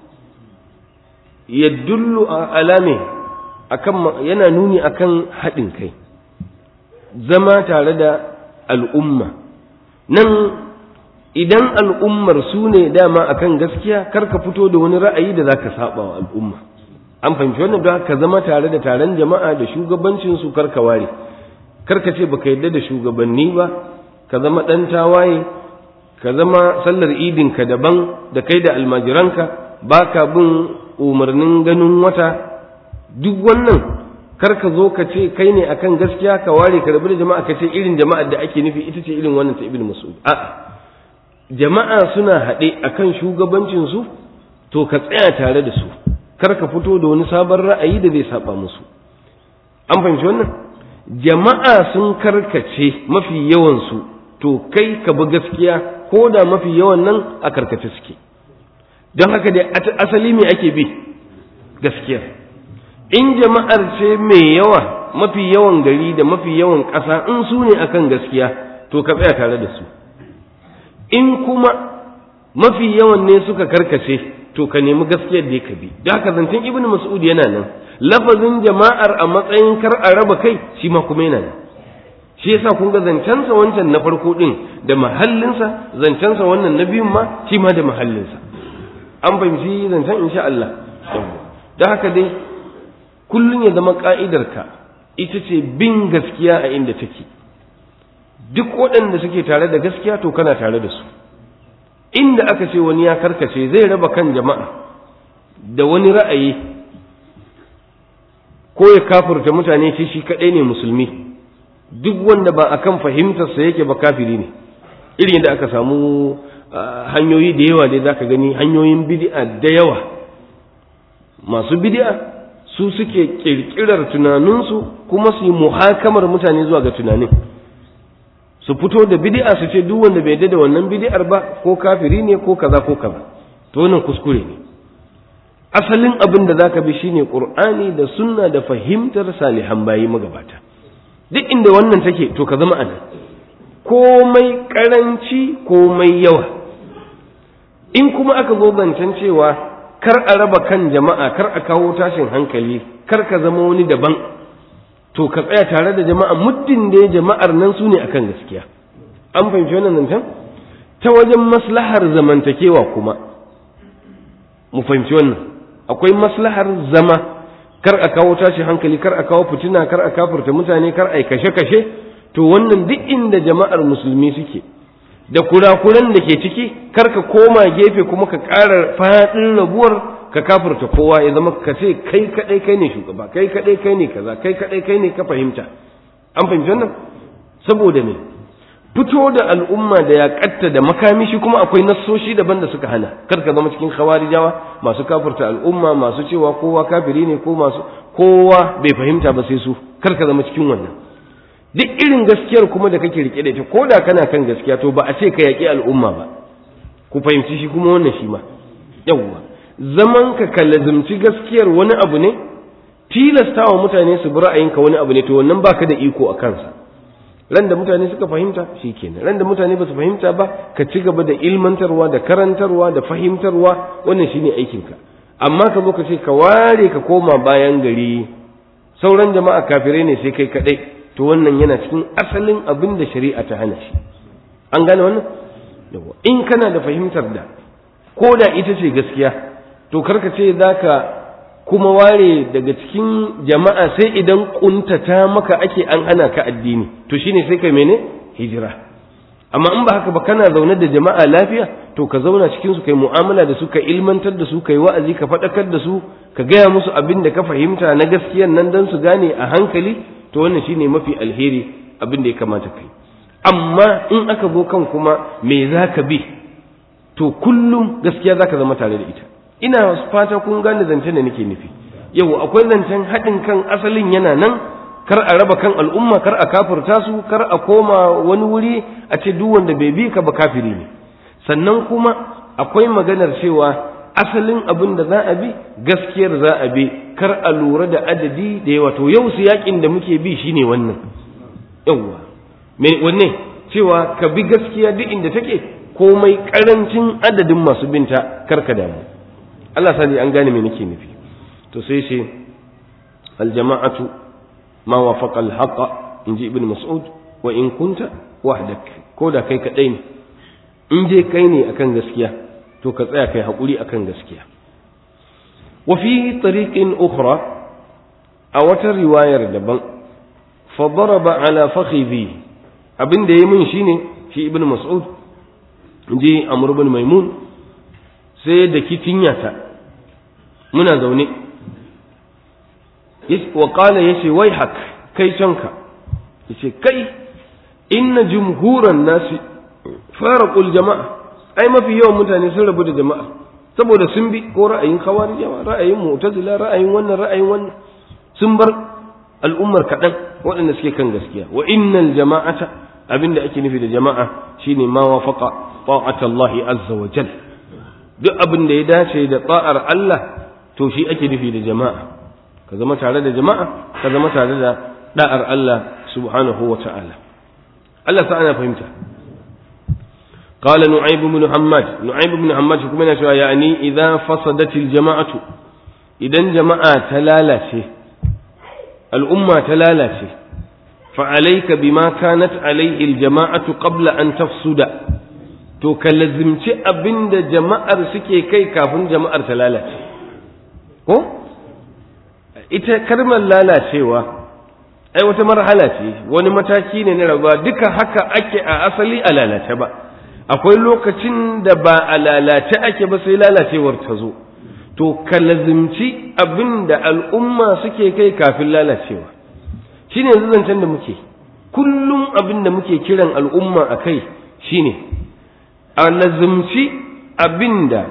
yadullu ala me akan yana nuni akan haɗin kai zama tare da al'umma nan idan al'ummar su ne dama akan gaskiya kar ka fito da wani ra'ayi da zaka saba wa al'umma an fahimci wannan don ka zama tare da taron jama'a da shugabancin su kar ka ware kar ka ce baka yadda da shugabanni ba ka zama dan tawaye ka zama sallar idin ka daban da kai da almajiranka baka bin umarnin ganin wata duk wannan kar ka zo ka ce kai ne akan gaskiya ka ware ka rabu da jama'a ka ce irin jama'ar da ake nufi ita ce irin wannan ta ibnu mas'ud a'a jama'a suna haɗe akan shugabancinsu to ka tsaya tare da su kar ka fito da wani sabon ra'ayi da zai saba musu an fahimci wannan jama'a sun karkace mafi yawansu to kai ka bi gaskiya ko da mafi yawan nan a karkace suke don haka dai asali me ake bi gaskiya in jama'ar ce mai yawa mafi yawan gari da mafi yawan ƙasa in su ne akan gaskiya to ka tsaya tare da su in kuma mafi yawan ne suka karkace to ka nemi gaskiyar da ka bi da haka zancen ibnu mas'ud yana nan lafazin jama'ar a matsayin kar a raba kai shi ma kuma yana nan shi yasa kun ga zancensa wancan na farko din da mahallinsa zancensa wannan na biyun ma shi ma da mahallinsa an fahimci zancen insha Allah da haka dai kullum ya zama ka'idarka ita ce bin gaskiya a inda take duk waɗanda suke tare da gaskiya to kana tare da su inda aka ce wani ya karkace zai raba kan jama'a da wani ra'ayi ko ya kafurta mutane shi shi kaɗai ne musulmi duk wanda ba akan fahimtarsa yake ba kafiri ne irin yadda aka samu hanyoyi da yawa dai zaka gani hanyoyin bid'a da yawa masu bid'a su suke kirkirar tunaninsu kuma su yi muhakamar mutane zuwa ga tunanin su fito da bid'a su ce duk wanda bai da wannan bid'ar ba ko kafiri ne ko kaza ko kaza to wannan kuskure ne asalin abin da zaka bi shine qur'ani da sunna da fahimtar salihan bayi magabata duk inda wannan take to ka zama anan komai karanci komai yawa in kuma aka zo zancen cewa kar a raba kan jama'a kar a kawo tashin hankali kar ka zama wani daban to ka tsaya tare da jama'a muddin da jama'ar nan su ne akan gaskiya an fahimci wannan zancen ta wajen maslahar zamantakewa kuma mu fahimci wannan akwai maslahar zama kar a kawo tashi hankali kar a kawo fitina kar a kafurta mutane kar a yi kashe-kashe to wannan duk inda jama'ar musulmi suke da kurakuran da ke ciki kar ka koma gefe kuma ka ƙara faɗin rabuwar ka kafurta kowa ya zama ka ce kai kaɗai kai ne shugaba kai kaɗai kai ne kaza kai kaɗai kai ne ka fahimta an fahimci wannan saboda me fito da al'umma da yaƙatta da makami shi kuma akwai nassoshi daban da suka hana kar ka zama cikin khawarijawa masu kafurta al'umma masu cewa kowa kafiri ne ko masu kowa bai fahimta ba sai su kar ka zama cikin wannan duk irin gaskiyar kuma da kake rike da ita ko da kana kan gaskiya to ba a ce ka yaƙi al'umma ba ku fahimci shi kuma wannan shi ma yawwa zaman ka ka lazimci gaskiyar wani abu ne tilastawa mutane su bi ra'ayinka wani abu ne to wannan baka da iko a kansa ran da mutane suka fahimta shi kenan ran da mutane ba su fahimta ba ka ci gaba da ilmantarwa da karantarwa da fahimtarwa wannan shine aikinka amma ka zo ka ce ka ware ka koma bayan gari sauran jama'a kafirai ne sai kai kadai to wannan yana cikin asalin abin da shari'a ta hana shi an gane wannan yawa in kana da fahimtar da ko da ita ce gaskiya to karka ce zaka kuma ware daga cikin jama'a sai idan kuntata maka ake an hana ka addini to shine sai kai mene hijira amma in ba haka ba kana zaune da jama'a lafiya to ka zauna cikin su kai mu'amala da su ka ilmantar da su kai wa'azi ka faɗakar da su ka gaya musu abin da ka fahimta na gaskiyan nan dan su gane a hankali to wannan shine mafi alheri abin da ya kamata kai amma in aka zo kan kuma me zaka bi to kullum gaskiya zaka zama tare da ita ina fata kun gane zancen da nake nufi yau akwai zancen haɗin kan asalin yana nan kar a raba kan al'umma kar a kafirta su kar a koma wani wuri a ce duk wanda bai bi ka ba kafiri ne sannan kuma akwai maganar cewa asalin abin da za a bi gaskiyar za a bi kar a lura da adadi da yawa to yau su yakin da muke bi shine wannan yawwa me wanne cewa ka bi gaskiya duk inda take komai karancin adadin masu binta kar ka damu Allah sani an gane me nake nufi to sai ce aljama'atu ma wafaqa alhaqa inji ibn mas'ud wa in kunta wahdak ko da kai kadai ne in dai kai ne akan gaskiya to ka tsaya kai hakuri akan gaskiya wa fi tariqin ukhra a wata riwayar daban fa daraba ala fakhidhi abin da yayi min shine shi ibn mas'ud inji amr ibn maimun sai da kitinyata muna zaune wa qala yace wai hak kai canka yace kai inna jumhuran nasi faraqul jama'a ai mafi yawan mutane sun rabu da jama'a saboda sun bi ko ra'ayin khawarijawa ra'ayin mu'tazila ra'ayin wannan ra'ayin wannan sun bar al'ummar kaɗan waɗanda suke kan gaskiya wa innal jama'ata abinda ake nufi da jama'a shine ma wafaqa ta'ata Allah azza wa jalla duk abin da ya dace da tsa'ar Allah to shi ake nufi da jama'a ka zama tare da jama'a ka zama tare da da'ar Allah subhanahu wa ta'ala Allah sa ana fahimta قال نعيب بن حماد نعيب بن حماد كما يشاء يعني إذا فسدت الجماعة إذا جماعة تلالة الأمة تلالة فعليك بما كانت عليه الجماعة قبل أن تفسد to ka lazimci abin da jama'ar suke kai kafin jama'ar ta lalace ko ita kalmar lalacewa ai wata marhala ce wani mataki ne na rabuwa duka haka ake a asali a lalace ba akwai lokacin da ba a lalace ake ba sai lalacewar ta zo to ka lazimci abin da al'umma suke kai kafin lalacewa shine yanzu zancen da muke kullum abin da muke kiran al'umma a kai shine a lazimci abin da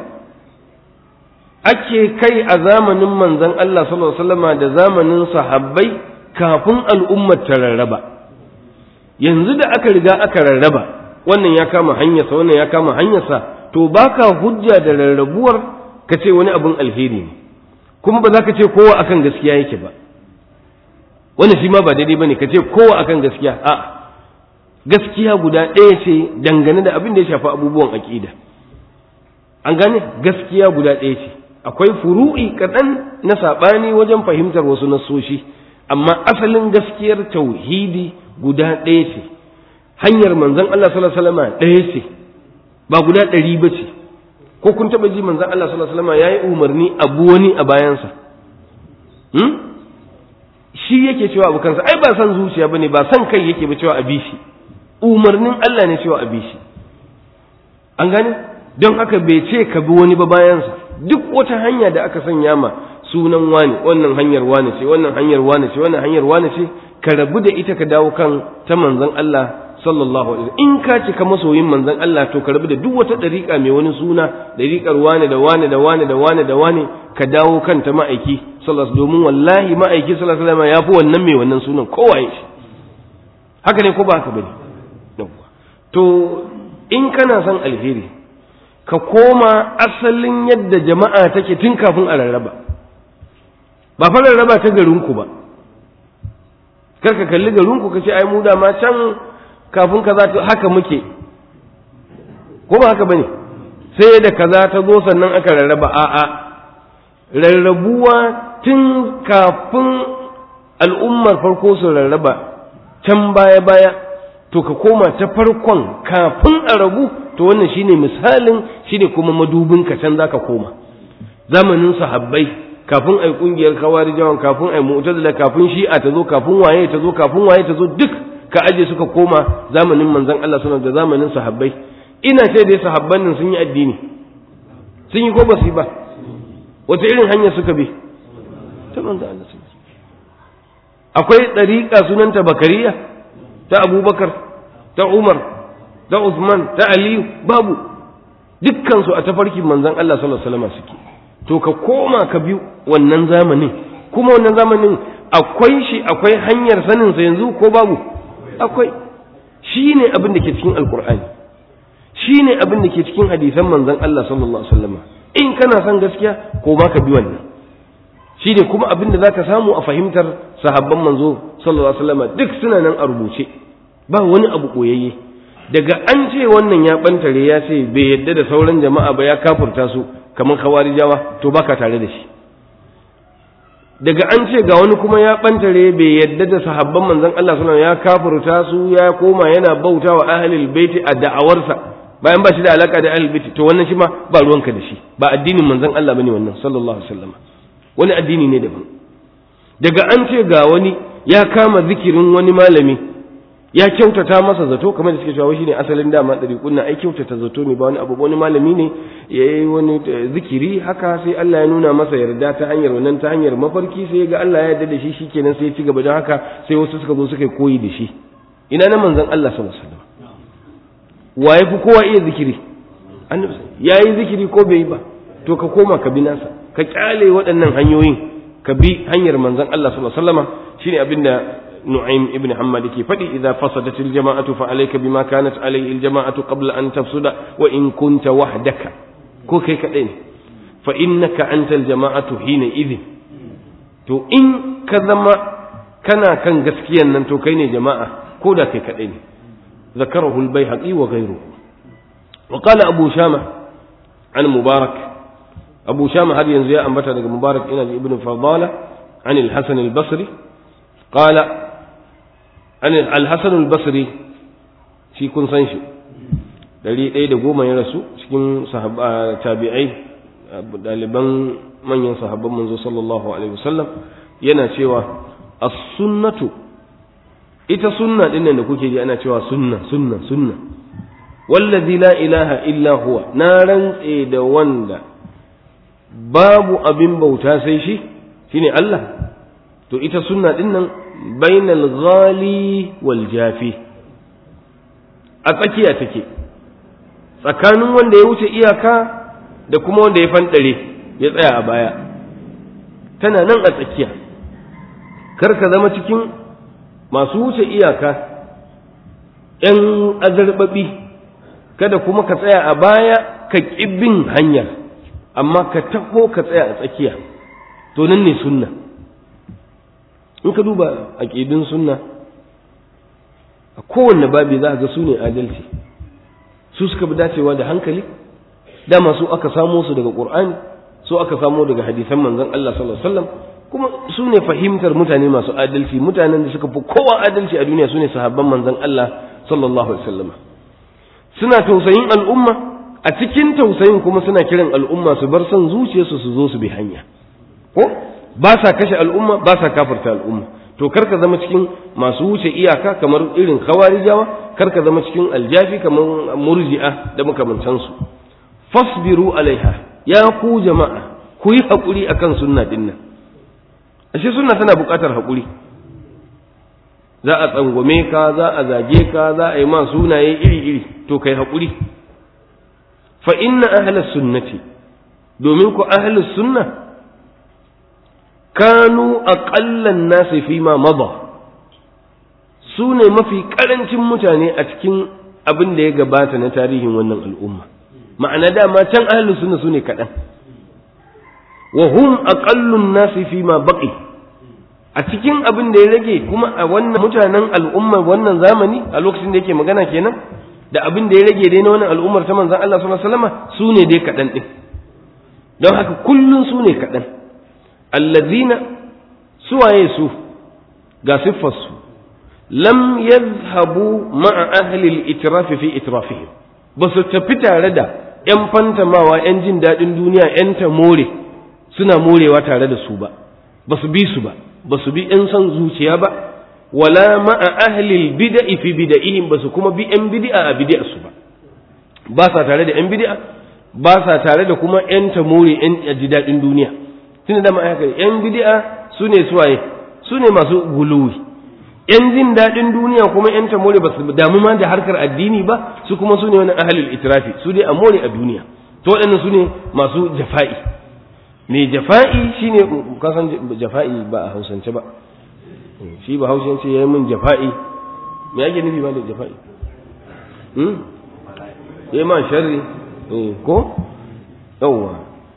ake kai a zamanin manzon Allah sallallahu alaihi wasallama da zamanin sahabbai kafin al'ummar ta rarraba yanzu da aka riga aka rarraba wannan ya kama hanyarsa wannan ya kama hanyarsa to baka hujja da rarrabuwar ka ce wani abin alheri ne kuma ba za ka ce kowa akan gaskiya yake ba wannan shi ma ba daidai bane ka ce kowa akan gaskiya a gaskiya guda ɗaya ce dangane da abin da ya shafi abubuwan aƙida an gane gaskiya guda ɗaya ce akwai furu'i kaɗan na saɓani wajen fahimtar wasu nasoshi amma asalin gaskiyar tauhidi guda ɗaya ce hanyar manzon Allah sallallahu alaihi wasallam ɗaya ce ba guda ɗari ba ce ko kun taba ji manzon Allah sallallahu alaihi wasallam yayi umarni abu wani a bayansa hmm? shi yake cewa abu kansa ai ba san zuciya bane ba san kai yake ba cewa abi shi umarnin Allah ne cewa abi shi an gane don haka bai ce ka bi wani ba bayansa duk wata hanya da aka sanya ma sunan wani wannan hanyar wani ce wannan hanyar wani ce wannan hanyar wani ce ka rabu da ita ka dawo kan ta manzon Allah sallallahu alaihi in ka cika masoyin manzon Allah to ka rabu da duk wata dariƙa mai wani suna dariƙar wani da wani da wani da wani da wani ka dawo kan ta ma'aiki sallallahu domin wallahi ma'aiki sallallahu alaihi wasallam ya fi wannan mai wannan sunan kowa ya shi haka ne ko ba haka bane to in kana son alheri ka koma asalin yadda jama'a take tun kafin a rarraba ba fa rarraba ta garinku ba kar ka kalli garinku ka ce ai mu da ma can kafin kaza ta haka muke ko ba haka bane sai da kaza ta zo sannan aka rarraba a'a rarrabuwa tun kafin al'ummar farko su rarraba can baya baya to ka koma ta farkon kafin a rabu to wannan shine misalin shine kuma madubin ka can zaka koma zamanin sahabbai kafin ai kungiyar kawarijawan kafin ai mu'tazila kafin shi'a ta zo kafin waye ta zo kafin waye ta zo duk ka aje suka koma zamanin manzon Allah sallallahu da zamanin sahabbai ina ce dai sahabban nan sun yi addini sun yi ko ba su yi ba wata irin hanya suka bi ta manzon Allah akwai ɗariƙa sunanta bakariya ta abubakar ta umar ta usman ta aliyu babu dukkansu a tafarkin manzon Allah sallallahu alaihi wasallam suke to ka koma ka bi wannan zamanin kuma wannan zamanin akwai shi akwai hanyar sanin sa yanzu ko babu akwai shine abin da ke cikin alkur'ani shine abin da ke cikin hadisan manzon Allah sallallahu alaihi wasallam in kana son gaskiya ko ba ka bi wannan shine kuma abin da zaka samu a fahimtar sahabban manzo sallallahu alaihi wasallam duk suna nan a rubuce ba wani abu koyayye daga an ce wannan ya bantare ya ce bai yadda da sauran jama'a ba ya kafurta su kamar khawarijawa to baka tare da shi daga an ce ga wani kuma ya bantare bai yadda da sahabban manzon Allah sallallahu alaihi wasallam ya kafurta su ya koma yana bautawa ahlul baiti a da'awarsa bayan ba shi da alaka da ahlul baiti to wannan shi ma ba ruwanka da shi ba addinin manzon Allah bane wannan sallallahu alaihi wasallam wani addini ne daban daga an ce ga wani ya kama zikirin wani malami ya kyautata masa zato kamar da suke cewa shine asalin dama ɗari kunna ai kyautata zato ne ba wani abu wani malami ne ya yi wani zikiri haka sai Allah ya nuna masa yarda ta hanyar wannan ta hanyar mafarki sai ga Allah ya yarda da shi shikenan sai ya ci gaba don haka sai wasu suka zo suka koyi da shi ina na manzon Allah sallallahu alaihi wasallam wa ya fi kowa iya zikiri annabi ya yi zikiri ko bai yi ba to ka koma ka bi nasa ka kyale waɗannan hanyoyin ka bi hanyar manzon Allah sallallahu alaihi wasallama shine abinda Nu'aym ibn Hammad ke faɗi idza fasadat al-jama'atu fa alayka bima kanat alayhi al-jama'atu qabla an tafsuda wa in kunta wahdaka ko kai kadai ne fa innaka anta al-jama'atu hina idhin to in ka zama kana kan gaskiyan nan to kai ne jama'a ko da kai kadai ne ذكره البيهقي وغيره وقال أبو شامة عن مبارك أبو شامة هذه ينزل أنبت مبارك إلى ابن فضالة عن الحسن البصري قال عن الحسن البصري في كن سنشي dari ɗaya da goma ya rasu cikin tabi'ai ɗaliban manyan sahabban manzo sallallahu alaihi wasallam yana cewa as-sunnatu ita sunna din da kuke ji ana cewa sunna sunna sunna wallazi la ilaha illa huwa na rantse da wanda babu abin bauta sai shi shine Allah to ita sunna din nan bainal ghali wal jafi a tsakiya take tsakanin wanda ya wuce iyaka da kuma wanda ya fanɗare ya tsaya a baya tana nan a tsakiya kar ka zama cikin masu wuce iyaka ‘yan azarbaɓi kada kuma ka tsaya a baya ka bin hanyar amma ka taho ka tsaya a tsakiya to nan ne sunna in ka duba aƙidun sunna a kowanne babi za ga su ne adalci su suka bi dacewa da hankali dama su aka samo su daga ƙur'ani su aka samo daga hadisan manzon Allah sallallahu alaihi wasallam kuma su ne fahimtar mutane masu adalci mutanen da suka fi kowa adalci a duniya su ne sahabban manzon Allah sallallahu alaihi wasallam suna tausayin al'umma a cikin tausayin kuma suna kiran al'umma su bar son zuciyarsu su zo su bi hanya ko ba sa kashe al'umma ba sa kafarta al'umma to kar ka zama cikin masu wuce iyaka kamar irin khawarijawa kar ka zama cikin aljafi kamar murji'a da makamantansu fasbiru alaiha ya ku jama'a ku yi haƙuri akan sunna din nan ashe sunna tana buƙatar haƙuri za a tsangwame ka za a zage ka za a yi ma sunaye iri-iri to kai haƙuri fa inna ahlus sunnati domin ku ahlus sunna kanu aqallan nasi fi ma mada su ne mafi karancin mutane a cikin abin da ya gabata na tarihin wannan al'umma ma'ana dama can ahlus sunna su ne kaɗan wa hum aqallun nasi fi ma baqi a cikin abin da ya rage kuma a wannan mutanen al'ummar wannan zamani a lokacin da yake magana kenan da abin da ya rage dai na wannan al'ummar ta manzon Allah sallallahu alaihi wasallam su ne dai kaɗan ɗin don haka kullun su ne kaɗan allazina suwaye su ga siffarsu lam yadhhabu ma'a ahli al-itraf fi itrafihim ba su tafi tare da ‘yan fantamawa ‘yan jin daɗin duniya ‘yan ta more suna morewa tare da su ba ba su bi su ba ba su bi ‘yan son zuciya ba wala ma'a ahlil bida'i fi bida'ihim ba su kuma bi ‘yan bid'a a bid'a su ba ba sa tare da ‘yan bid'a ba sa tare da kuma ‘yan ta more ‘yan ji daɗin duniya tun da ma'aikata ‘yan bid'a su ne suwaye su ne masu guluwi ‘yan jin daɗin duniya kuma ‘yan ta more ba su damu ma da harkar addini ba su kuma su ne wani ahalul itirafi su dai a more a duniya to waɗannan su ne masu jafa'i mai jafa'i shine kasan jafa'i ba a hausance ba shi ba hausance ya yi min jafa'i me ake nufi ba da jafa'i ya ma sharri ko yawwa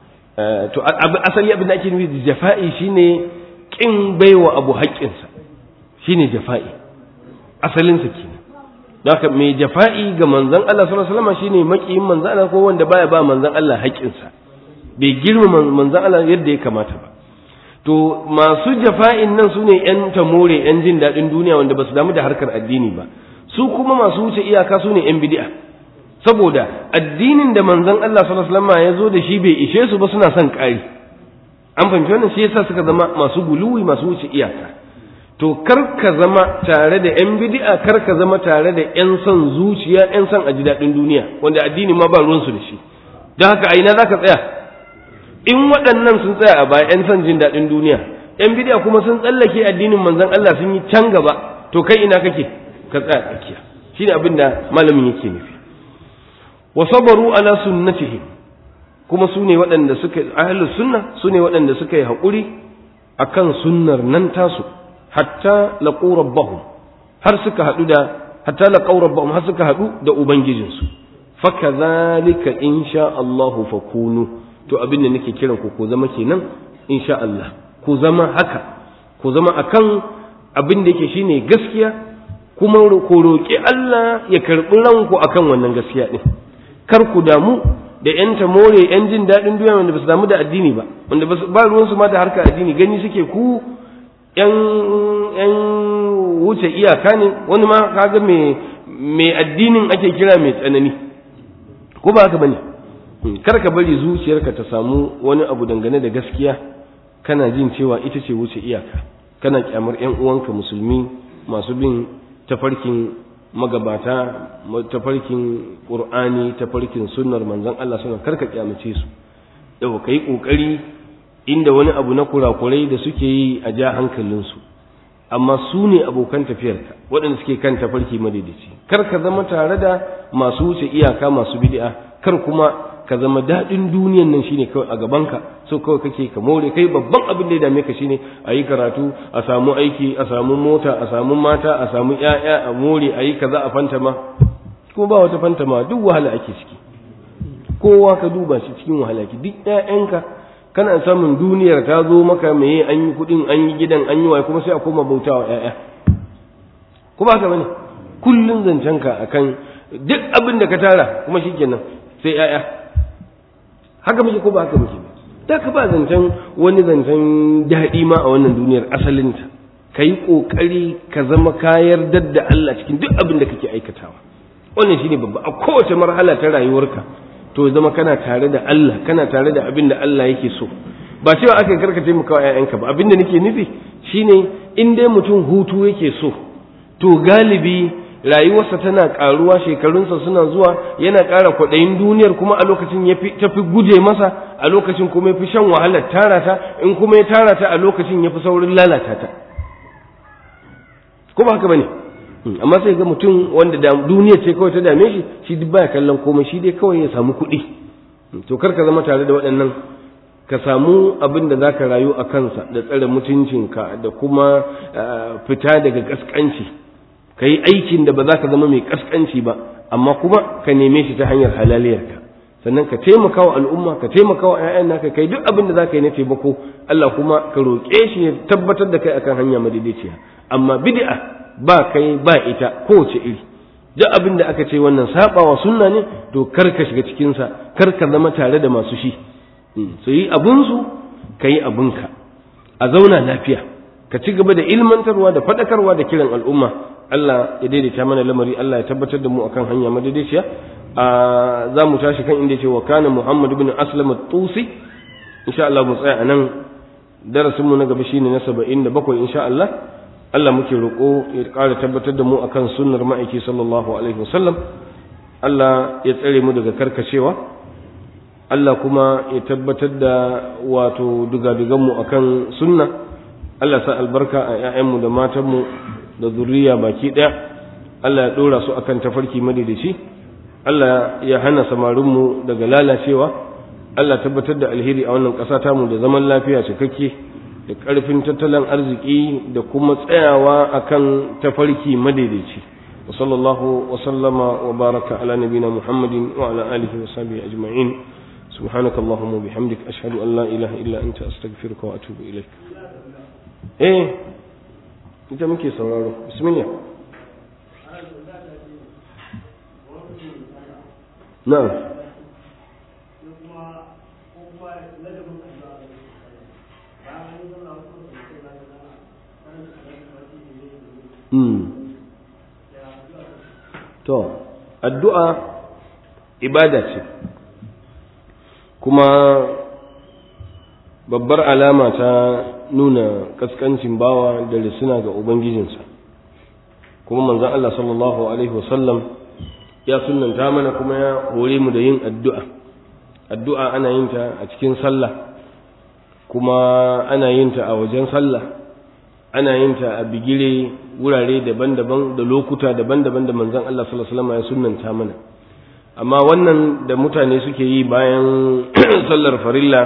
to asali abin da ake nufi da jafa'i shine kin baiwa abu haƙƙinsa shine jafa'i asalinsa kenan haka mai jafa'i ga manzon Allah sallallahu alaihi wasallam shine makiyin manzon Allah ko wanda baya ba manzon Allah haƙƙinsa bai girma manzon Allah yadda ya kamata ba to masu jafa'in nan su ne ‘yan tamore ‘yan jin daɗin duniya wanda ba su damu da harkar addini ba su kuma masu wuce iyaka su ne ‘yan bidi'a saboda addinin da manzon Allah sallallahu alaihi wasallam ya zo da shi bai ishe su ba suna son ƙari an fahimci wannan shi yasa suka zama masu guluwi masu wuce iyaka to kar ka zama tare da ‘yan bidi'a kar ka zama tare da ‘yan son zuciya ‘yan son a ji daɗin duniya wanda addini ma ba ruwansu da shi don haka a ina za ka tsaya in waɗannan sun tsaya a baya 'yan son jin daɗin duniya 'yan bidiya kuma sun tsallake addinin manzon Allah sun yi can gaba to kai ina kake ka tsaya tsakiya shine abin da malamin yake nufi wa sabaru ala sunnatihi kuma su ne waɗanda suka ahlus sunna su ne waɗanda suka yi haƙuri akan sunnar nan tasu hatta laqu rabbahum har suka haɗu da hatta laqu rabbahum har suka haɗu da ubangijinsu fakadhalika insha Allahu fakunu to abin da nake kiran ku ku zama kenan insha Allah ku zama haka ku zama akan abin da yake shine gaskiya kuma ku roƙi Allah ya karɓi ranku akan wannan gaskiya din kar ku damu da yan more yan jin daɗin duniya wanda ba su damu da addini ba wanda ba ruwan su ma da harkar addini gani suke ku yan yan wuce iyaka ne wani ma kaga me me addinin ake kira mai tsanani ko ba haka bane kar ka bari zuciyarka ta samu wani abu dangane da gaskiya kana jin cewa ita ce wuce iyaka kana kyamar yan uwanka musulmi masu bin tafarkin magabata tafarkin qur'ani tafarkin sunnar manzon Allah suna kar ka kyamace su yau kai kokari inda wani abu na kurakurai da suke yi a ja hankalinsu amma su ne abokan tafiyarka waɗanda suke kan tafarki madaidaici kar ka zama tare da masu wuce iyaka masu bid'a kar kuma ka zama daɗin duniyan nan shine kawai a gabanka so kawai kake ka more kai babban abin da ya dame ka shine a yi karatu a samu aiki a samu mota a samu mata a samu ƴaƴa a more a yi kaza a fantama kuma ba wata fantama duk wahala ake ciki kowa ka duba shi cikin wahala ki duk ƴaƴanka kana samun duniyar ta zo maka meye an yi kuɗin an yi gidan an yi waye kuma sai a koma bautawa ƴaƴa kuma haka bane kullun zancenka akan duk abin da ka tara kuma shikenan sai ƴaƴa haka muke ko ba haka muke ba da ka ba zancen wani zancen daɗi ma a wannan duniyar asalinta ka yi ƙoƙari ka zama kayar da Allah cikin duk abin da kake aikatawa wannan shine babba a kowace marhala ta rayuwarka to zama kana tare da Allah kana tare da abin da Allah yake so ba cewa aka karka taimaka wa ƴaƴanka ba abin da nake nufi shine in dai mutum hutu yake so to galibi rayuwarsa tana karuwa shekarunsa suna zuwa yana ƙara kwaɗayin duniyar kuma a lokacin ya tafi guje masa a lokacin kuma ya fi shan wahalar tara ta in kuma ya tara ta a lokacin ya fi saurin lalata ta ko ba haka bane amma sai ga mutum wanda da duniya ce kawai ta dame shi shi duk baya kallon komai shi dai kawai ya samu kuɗi to kar ka zama tare da waɗannan ka samu abin da zaka rayu a kansa da tsare mutuncinka da kuma fita daga kaskanci ka yi aikin da ba za ka zama mai kaskanci ba amma kuma ka neme shi ta hanyar halaliyarka sannan ka taimaka wa al'umma ka taimaka wa 'ya'yan naka kai duk abin da za ka yi na taimako Allah kuma ka roƙe shi ya tabbatar da kai akan hanya madaidaiciya amma bid'a ba kai ba ita kowace iri duk abin da aka ce wannan sabawa sunna ne to kar ka shiga cikin sa kar ka zama tare da masu shi su yi abun su ka yi abunka a zauna lafiya ka ci gaba da ilmantarwa da faɗakarwa da kiran al'umma Allah ya daidaita mana lamari Allah ya tabbatar da mu akan hanya madaidaiciya a za mu tashi kan inda ce wa kana Muhammad ibn Aslam at-Tusi insha Allah mu tsaya anan darasin mu na gaba shine na 77 insha Allah Allah muke roƙo ya ƙara tabbatar da mu akan sunnar ma'aiki sallallahu alaihi wasallam Allah ya tsare mu daga karkacewa Allah kuma ya tabbatar da wato dugadugan mu akan sunna Allah sa albarka a 'ya'yanmu da matanmu da zuriya baki ɗaya Allah ya ɗora su akan tafarki madaidaici Allah ya hana samarinmu daga lalacewa Allah tabbatar da alheri a wannan ƙasa tamu da zaman lafiya cikakke da ƙarfin tattalin arziki da kuma tsayawa akan tafarki madaidaici wa sallallahu wa sallama wa baraka ala nabina muhammadin wa ala alihi wa sahbihi ajma'in سبحانك اللهم وبحمدك أشهد أن لا إله إلا أنت أستغفرك وأتوب إليك إيه أنت مكي سورارو بسم الله نعم to addu'a ibada ce kuma babbar alama ta nuna kaskancin bawa da risuna ga ubangijinsa kuma manzon Allah sallallahu alaihi wasallam ya sunanta mana kuma ya hore mu da yin addu'a addu'a ana yin ta a cikin sallah kuma ana yin ta a wajen sallah ana yin ta a bigire wurare daban-daban da lokuta daban-daban da manzon Allah sallallahu alaihi wasallam ya sunnanta mana amma wannan da mutane suke yi bayan sallar farilla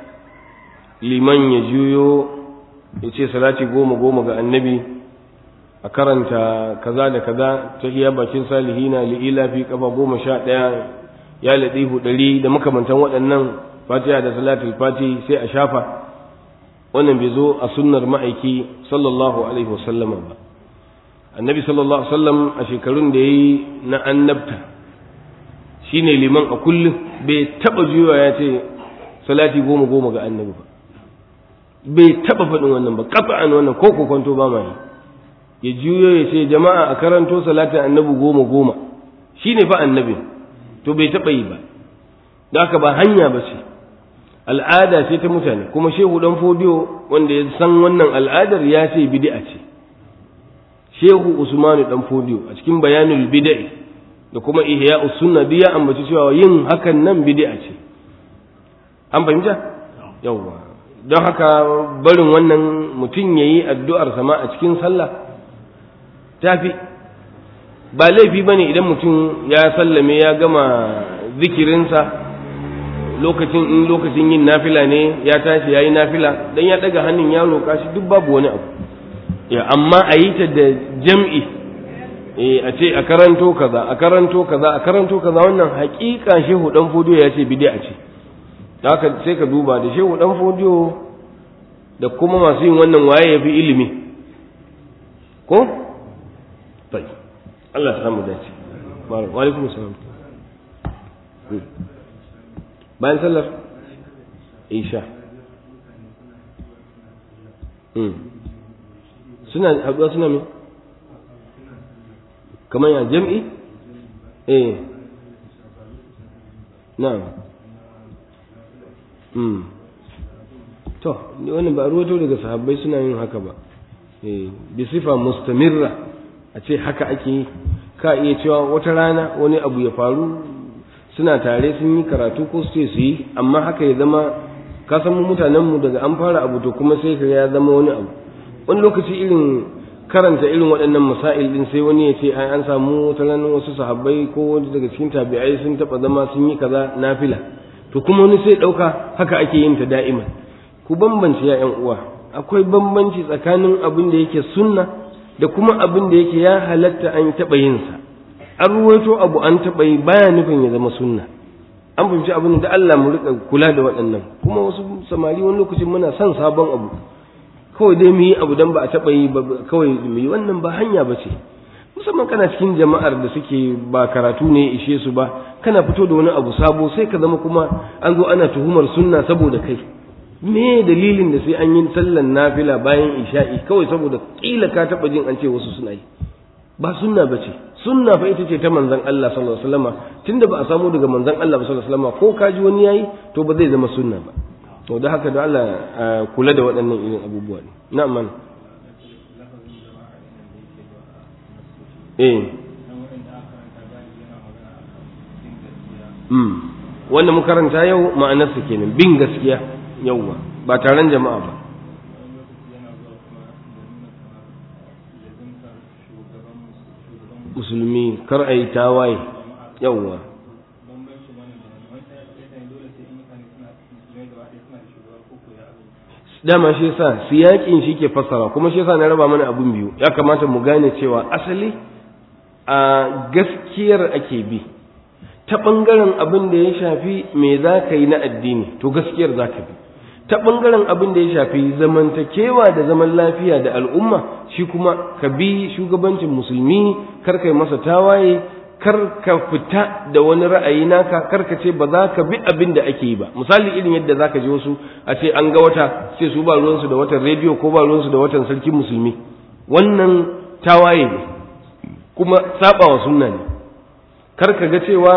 liman ya juyo ya ce salati goma goma ga annabi a karanta kaza da kaza ta iya bakin salihina li'ila fi kafa goma sha ɗaya ya laɗihu ɗari da makamantan waɗannan fatiha da salatul fati sai a shafa wannan bai zo a sunnar ma'aiki sallallahu alaihi wasallama ba annabi sallallahu alaihi wasallam a shekarun da ya yi na annabta shine liman a kullum bai taba juyawa ya ce salati goma goma ga annabi ba bai taba faɗin wannan ba kafa'an wannan ko kokonto ba ma yi ya juyo ya ce jama'a a karanto salatin annabi goma goma shine fa annabi to bai taba yi ba da haka ba hanya ba ce al'ada ce ta mutane kuma shehu dan fodiyo wanda ya san wannan al'adar ya ce bid'a ce shehu usmanu dan fodiyo a cikin bayanul bid'i da kuma ihya sunna duk ya ambaci cewa yin hakan nan bid'a ce an fahimta yawa don haka barin wannan mutum yayi addu'ar sama a cikin sallah tafi ba laifi bane idan mutum ya sallame ya gama zikirinsa lokacin in lokacin yin nafila ne ya tashi yayi nafila dan ya daga hannun ya roƙa shi duk babu wani abu ya amma a yi ta da jam'i eh a ce a karanto kaza a karanto kaza a karanto kaza wannan hakika shehu dan fodiyo ya ce bid'a ce da haka sai ka duba da shehu dan fodiyo da kuma masu yin wannan waye yafi ilimi ko tai Allah ya samu dace wa alaikum salam bayan sallar isha suna haɗuwa suna mai kamar ya jam'i eh na'am mm to wannan ba ruwato daga sahabbai suna yin haka ba eh bi sifa mustamirra a ce haka ake yi ka iya cewa wata rana wani abu ya faru suna tare sun yi karatu ko su ce su yi amma haka ya zama ka san mutanenmu daga an fara abu to kuma sai ka ya zama wani abu wani lokaci irin karanta irin waɗannan masail din sai wani ya ce ai an samu wata ranar wasu sahabbai ko wani daga cikin tabi'ai sun taɓa zama sun yi kaza nafila to kuma wani sai ɗauka haka ake yin ta da'iman ku bambance ya ƴan uwa akwai bambanci tsakanin abin da yake sunna da kuma abin da yake ya halatta an taɓa yin sa an ruwaito abu an taɓa yi baya nufin ya zama sunna an fahimci abin da Allah mu rika kula da waɗannan kuma wasu samari wani lokacin muna son sabon abu kawai dai mu yi abu dan ba a taɓa yi ba kawai mu yi wannan ba hanya ba ce musamman kana cikin jama'ar da suke ba karatu ne ishe su ba kana fito da wani abu sabo sai ka zama kuma an zo ana tuhumar sunna saboda kai me dalilin da sai an yi sallan nafila bayan isha'i kawai saboda kila ka taɓa jin an ce wasu suna yi ba sunna ba ce sunna fa ita ce ta manzon Allah sallallahu alaihi wasallam tunda ba a samu daga manzon Allah sallallahu alaihi wasallam ko kaji wani yayi to ba zai zama sunna ba to da haka da Allah kula da waɗannan irin abubuwa ne na'am man eh mm wanda mu karanta yau ma'anarsa kenan bin gaskiya yauwa ba taron jama'a ba musulmi kar a yi tawaye yauwa dama shi yasa siyakin shi ke fassara kuma shi yasa na raba mana abun biyu ya kamata mu gane cewa asali a gaskiyar ake bi ta ɓangaren abin da ya shafi me za ka yi na addini to gaskiyar za ka bi ta ɓangaren abin da ya shafi zamantakewa da zaman lafiya da al'umma shi kuma ka bi shugabancin musulmi kar kai masa tawaye kar ka fita da wani ra'ayi naka kar ka ce ba za ka bi abin da ake yi ba misali irin yadda za ka ji wasu a ce an ga wata sai su ba ruwansu da watan rediyo ko ba ruwansu da watan sarkin musulmi wannan tawaye ne kuma saba wa sunna ne kar ka ga cewa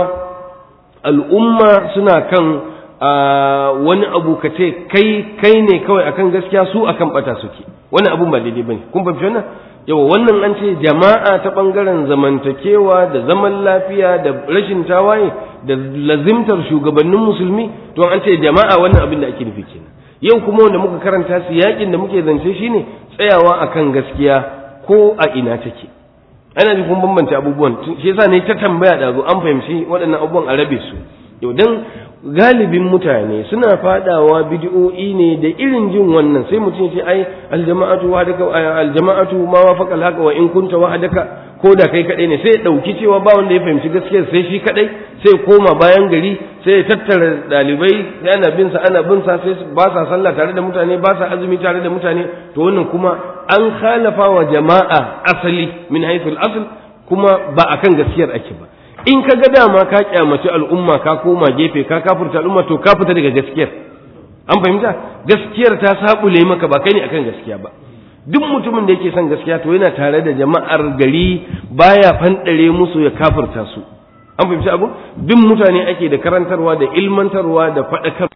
al'umma suna kan wani abu ka ce kai kai ne kawai akan gaskiya su akan bata suke wani abun ba daidai bane kun fahimci wannan yawa wannan an ce jama'a ta bangaren zamantakewa da zaman lafiya da rashin tawaye da lazimtar shugabannin musulmi to an ce jama'a wannan abin da ake nufi kenan yau kuma wanda muka karanta su yakin da muke zance shine tsayawa akan gaskiya ko a ina take ana ji kun bambance abubuwan shi yasa ne ta tambaya da zo an fahimci waɗannan abubuwan a rabe su yau dan galibin mutane suna fadawa bid'o'i ne da irin jin wannan sai mutum ce ai aljama'atu wahdaka aljama'atu ma wafaqa alhaqa wa in kunta wahdaka ko da kai kadai ne sai ya dauki cewa ba wanda ya fahimci gaskiyar sai shi kadai sai koma bayan gari sai ya tattara dalibai sai ana bin sa ana bin sa sai ba sa sallah tare da mutane ba sa azumi tare da mutane to wannan kuma an khalafa wa jama'a asali min haythul asl kuma ba akan gaskiyar ake ba in ka ga dama ka kyamaci al'umma ka koma gefe ka kafurta al'umma to ka fita daga gaskiyar an fahimta gaskiyar ta sabule maka ba kai ne akan gaskiya ba duk mutumin da yake son gaskiya to yana tare da jama'ar gari baya fanɗare musu ya kafurta su an fahimci abu bin mutane ake da karantarwa da ilmantarwa da faɗakar